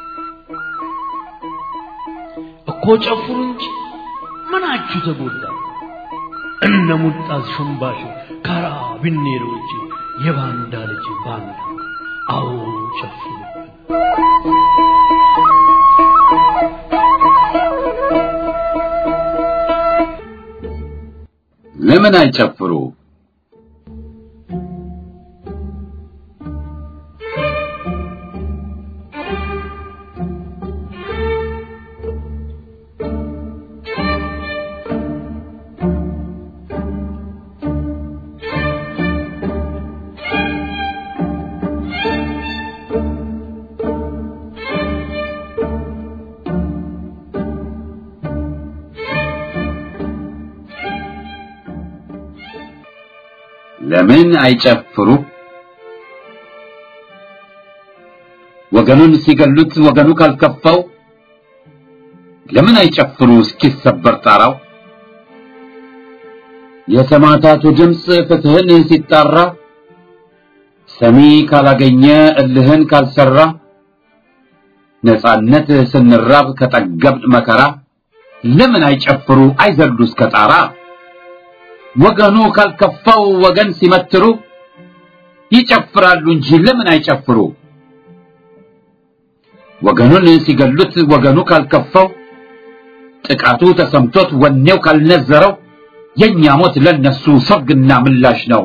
እኮ ጨፍሩ እንጂ ምናችሁ ተጎዳ እነ ሙጣዝ ሹምባሽ ካራቢኔሮች የባንዳ ልጅ ባንዳ አዎ ጨፍሩብን ለምን አይጨፍሩ? ለምን አይጨፍሩ? ወገኑን ሲገሉት ወገኑ ካልከፋው ለምን አይጨፍሩ እስኪሰበር ጣራው? የሰማዕታቱ ድምፅ ፍትህን ሲጣራ ሰሚ ካላገኘ እልህን ካልሰራ ነጻነት ስንራብ ከጠገብን መከራ ለምን አይጨፍሩ አይዘሉ እስከ ጣራ? ወገኑ ካልከፋው ወገን ሲመትሩ ይጨፍራሉ እንጂ ለምን አይጨፍሩ? ወገኑን ሲገሉት ወገኑ ካልከፋው ጥቃቱ ተሰምቶት ወኔው ካልነዘረው የኛ ሞት ለነሱ ሰርግና ምላሽ ነው።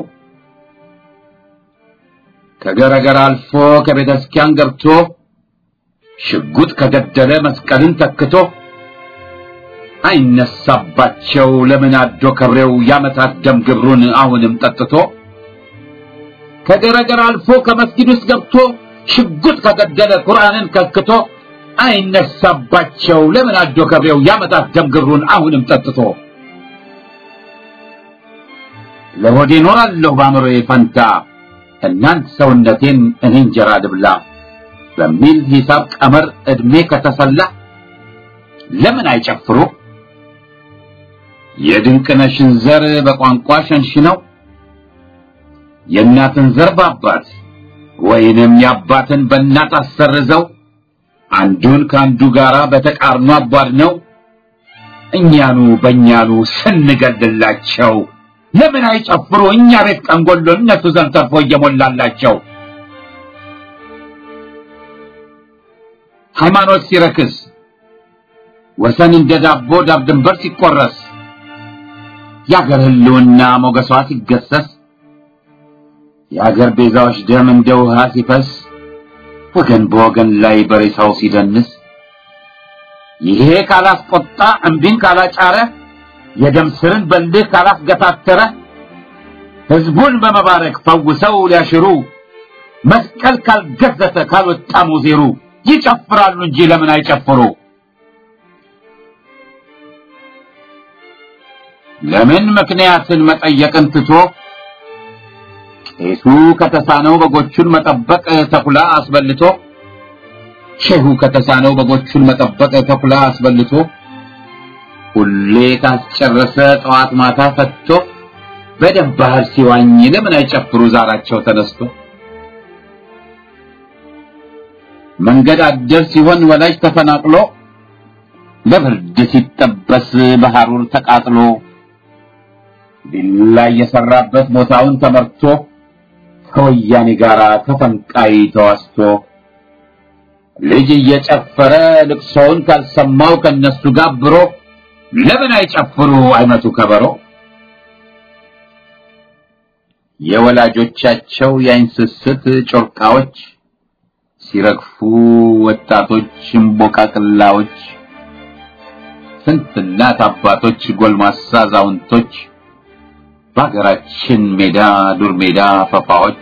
ከገረገር አልፎ ከቤተ ክርስቲያን ገብቶ ሽጉጥ ከገደለ መስቀልን ተክቶ አይነሳባቸው ለምን አዶ ከብሬው ያመታት ደም ግብሩን አሁንም ጠጥቶ ከገረገር አልፎ ከመስጊድ ውስጥ ገብቶ ሽጉጥ ከገደለ ቁርአንን ከክቶ አይነሳባቸው ለምን አዶ ከብሬው ያመታት ደም ግብሩን አሁንም ጠጥቶ ለሆዴ ኖራለሁ በአእምሮዬ ፈንታ እናንት ሰውነቴን እኔ እንጀራ ልብላ በሚል ሂሳብ ቀመር ዕድሜ ከተሰላ ለምን አይጨፍሩ? የድንቅነሽን ዘር በቋንቋ ሸንሽነው የእናትን ዘር በአባት ወይንም የአባትን በእናት አሰርዘው አንዱን ከአንዱ ጋራ በተቃርኖ አቧድነው እኛኑ በእኛኑ ስንገድላቸው ለምን አይጨፍሩ? እኛ ቤት ቀንጎሎ እነሱ ዘንድ ተርፎ እየሞላላቸው ሃይማኖት ሲረክስ ወሰን እንደ ዳቦ ዳር ድንበር ሲቆረስ የአገር ህልውና ሞገሷ ሲገሰስ የአገር ቤዛዎች ደም እንደ ውሃ ሲፈስ ወገን በወገን ላይ በሬሳው ሲደንስ ይሄ ካላስቆጣ እምቢን ካላጫረ የደም ስርን በልህ ካላስገታተረ ህዝቡን በመባረክ ፈውሰው ሊያሽሩ መስቀል ካልገዘተ ካልወጣ ሙዜሩ ይጨፍራሉ እንጂ ለምን አይጨፍሩ? ለምን ምክንያትን መጠየቅን ትቶ ቄሱ ከተሳነው በጎቹን መጠበቅ ተኩላ አስበልቶ ሼሁ ከተሳነው በጎቹን መጠበቅ ተኩላ አስበልቶ ሁሌ ካስጨረሰ ጠዋት ማታ ፈትቶ በደም ባህር ሲዋኝ ለምን አይጨፍሩ ዛራቸው ተነስቶ መንገድ አደር ሲሆን ወላጅ ተፈናቅሎ ለብርድ ሲጠበስ በሐሩር ተቃጥሎ ቢላ የሰራበት ቦታውን ተመርቶ ከወያኔ ጋር ተፈንቃይ ተዋስቶ ልጅ እየጨፈረ ልቅሶውን ካልሰማው ከነሱ ጋብሮ ለምን አይጨፍሩ አይመቱ ከበሮ የወላጆቻቸው የአይን ስስት ጮርቃዎች ሲረግፉ ወጣቶች እምቦቃቅላዎች ስንት እናት አባቶች ጎልማሳ አዛውንቶች በሀገራችን ሜዳ ዱር ሜዳ ፈፋዎች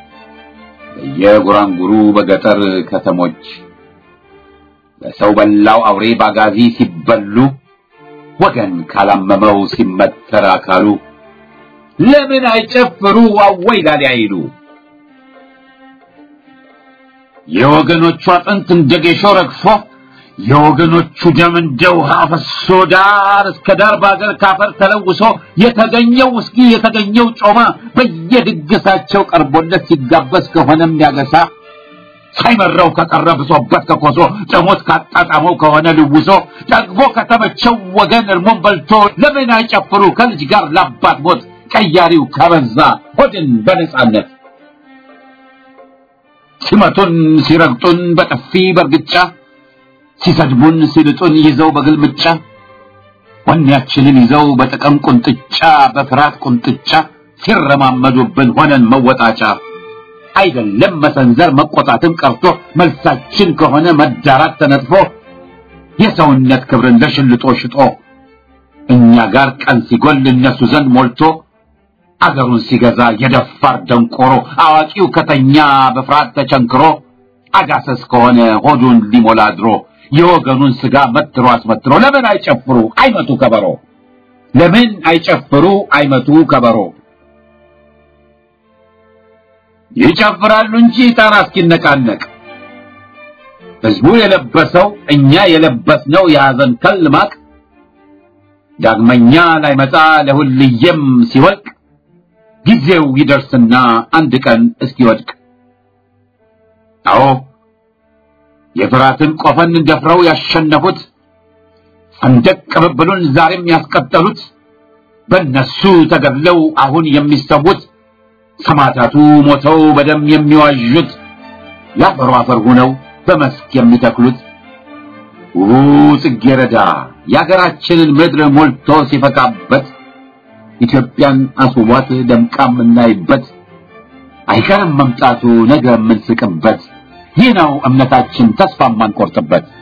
በየጉራንጉሩ በገጠር ከተሞች በሰው በላው አውሬ ባጋዚ ሲበሉ ወገን ካላመመው ሲመተር አካሉ ለምን አይጨፍሩ አወይ ላሊ አይሉ የወገኖቹ አጥንት እንደ ጌሾ ረግፎ የወገኖቹ ደም እንደ ውሃ ፈሶ ዳር እስከ ዳር በአገር ካፈር ተለውሶ የተገኘው ውስኪ የተገኘው ጮማ በየድግሳቸው ቀርቦለት ሲጋበዝ ከሆነም ያገሳ ሳይመራው ከቀረ ብሶበት ከኮሶ ጥሞት ካጣጣመው ከሆነ ልውሶ ጠግቦ ከተመቸው ወገን እርሞን በልቶ ለምን አይጨፍሩ ከልጅ ጋር ላባት ሞት ቀያሪው ከበዛ ሆድን በነጻነት ሲመቱን ሲረግጡን በጥፊ በርግጫ ሲሰድቡን ሲልጡን ይዘው በግልምጫ ወኔያችንን ይዘው በጥቅም ቁንጥጫ በፍርሃት ቁንጥጫ ሲረማመዱብን ሆነን መወጣጫ አይደለም መሰንዘር መቆጣትም ቀርቶ መልሳችን ከሆነ መዳራት ተነጥፎ የሰውነት ክብርን ለሽልጦ ሽጦ እኛ ጋር ቀን ሲጎል እነሱ ዘንድ ሞልቶ አገሩን ሲገዛ የደፋር ደንቆሮ አዋቂው ከተኛ በፍርሃት ተቸንክሮ አጋሰስ ከሆነ ሆዱን ሊሞላ ድሮ የወገኑን ስጋ መትሮ አስመትሮ ለምን አይጨፍሩ አይመቱ ከበሮ ለምን አይጨፍሩ አይመቱ ከበሮ ይጨፍራሉ እንጂ ጣራ እስኪነቃነቅ ህዝቡ የለበሰው እኛ የለበስነው የሐዘን ከል ማቅ ዳግመኛ ላይመጣ ለሁልየም ሲወልቅ ጊዜው ይደርስና አንድ ቀን እስኪወድቅ አዎ የፍራትን ቆፈን ደፍረው ያሸነፉት ሰንደቅ ቅብብሉን ዛሬም ያስቀጠሉት በእነሱ ተገድለው አሁን የሚሰዉት ሰማዕታቱ ሞተው በደም የሚዋዡት ለአፈሩ አፈር ሆነው በመስክ የሚተክሉት ውቡ ጽጌረዳ የአገራችንን ምድር ሞልቶ ሲፈካበት ኢትዮጵያን አስውቧት ደምቃ የምናይበት አይቀርም መምጣቱ ነገ የምንስቅበት ይህ ነው እምነታችን ተስፋ የማንቆርጥበት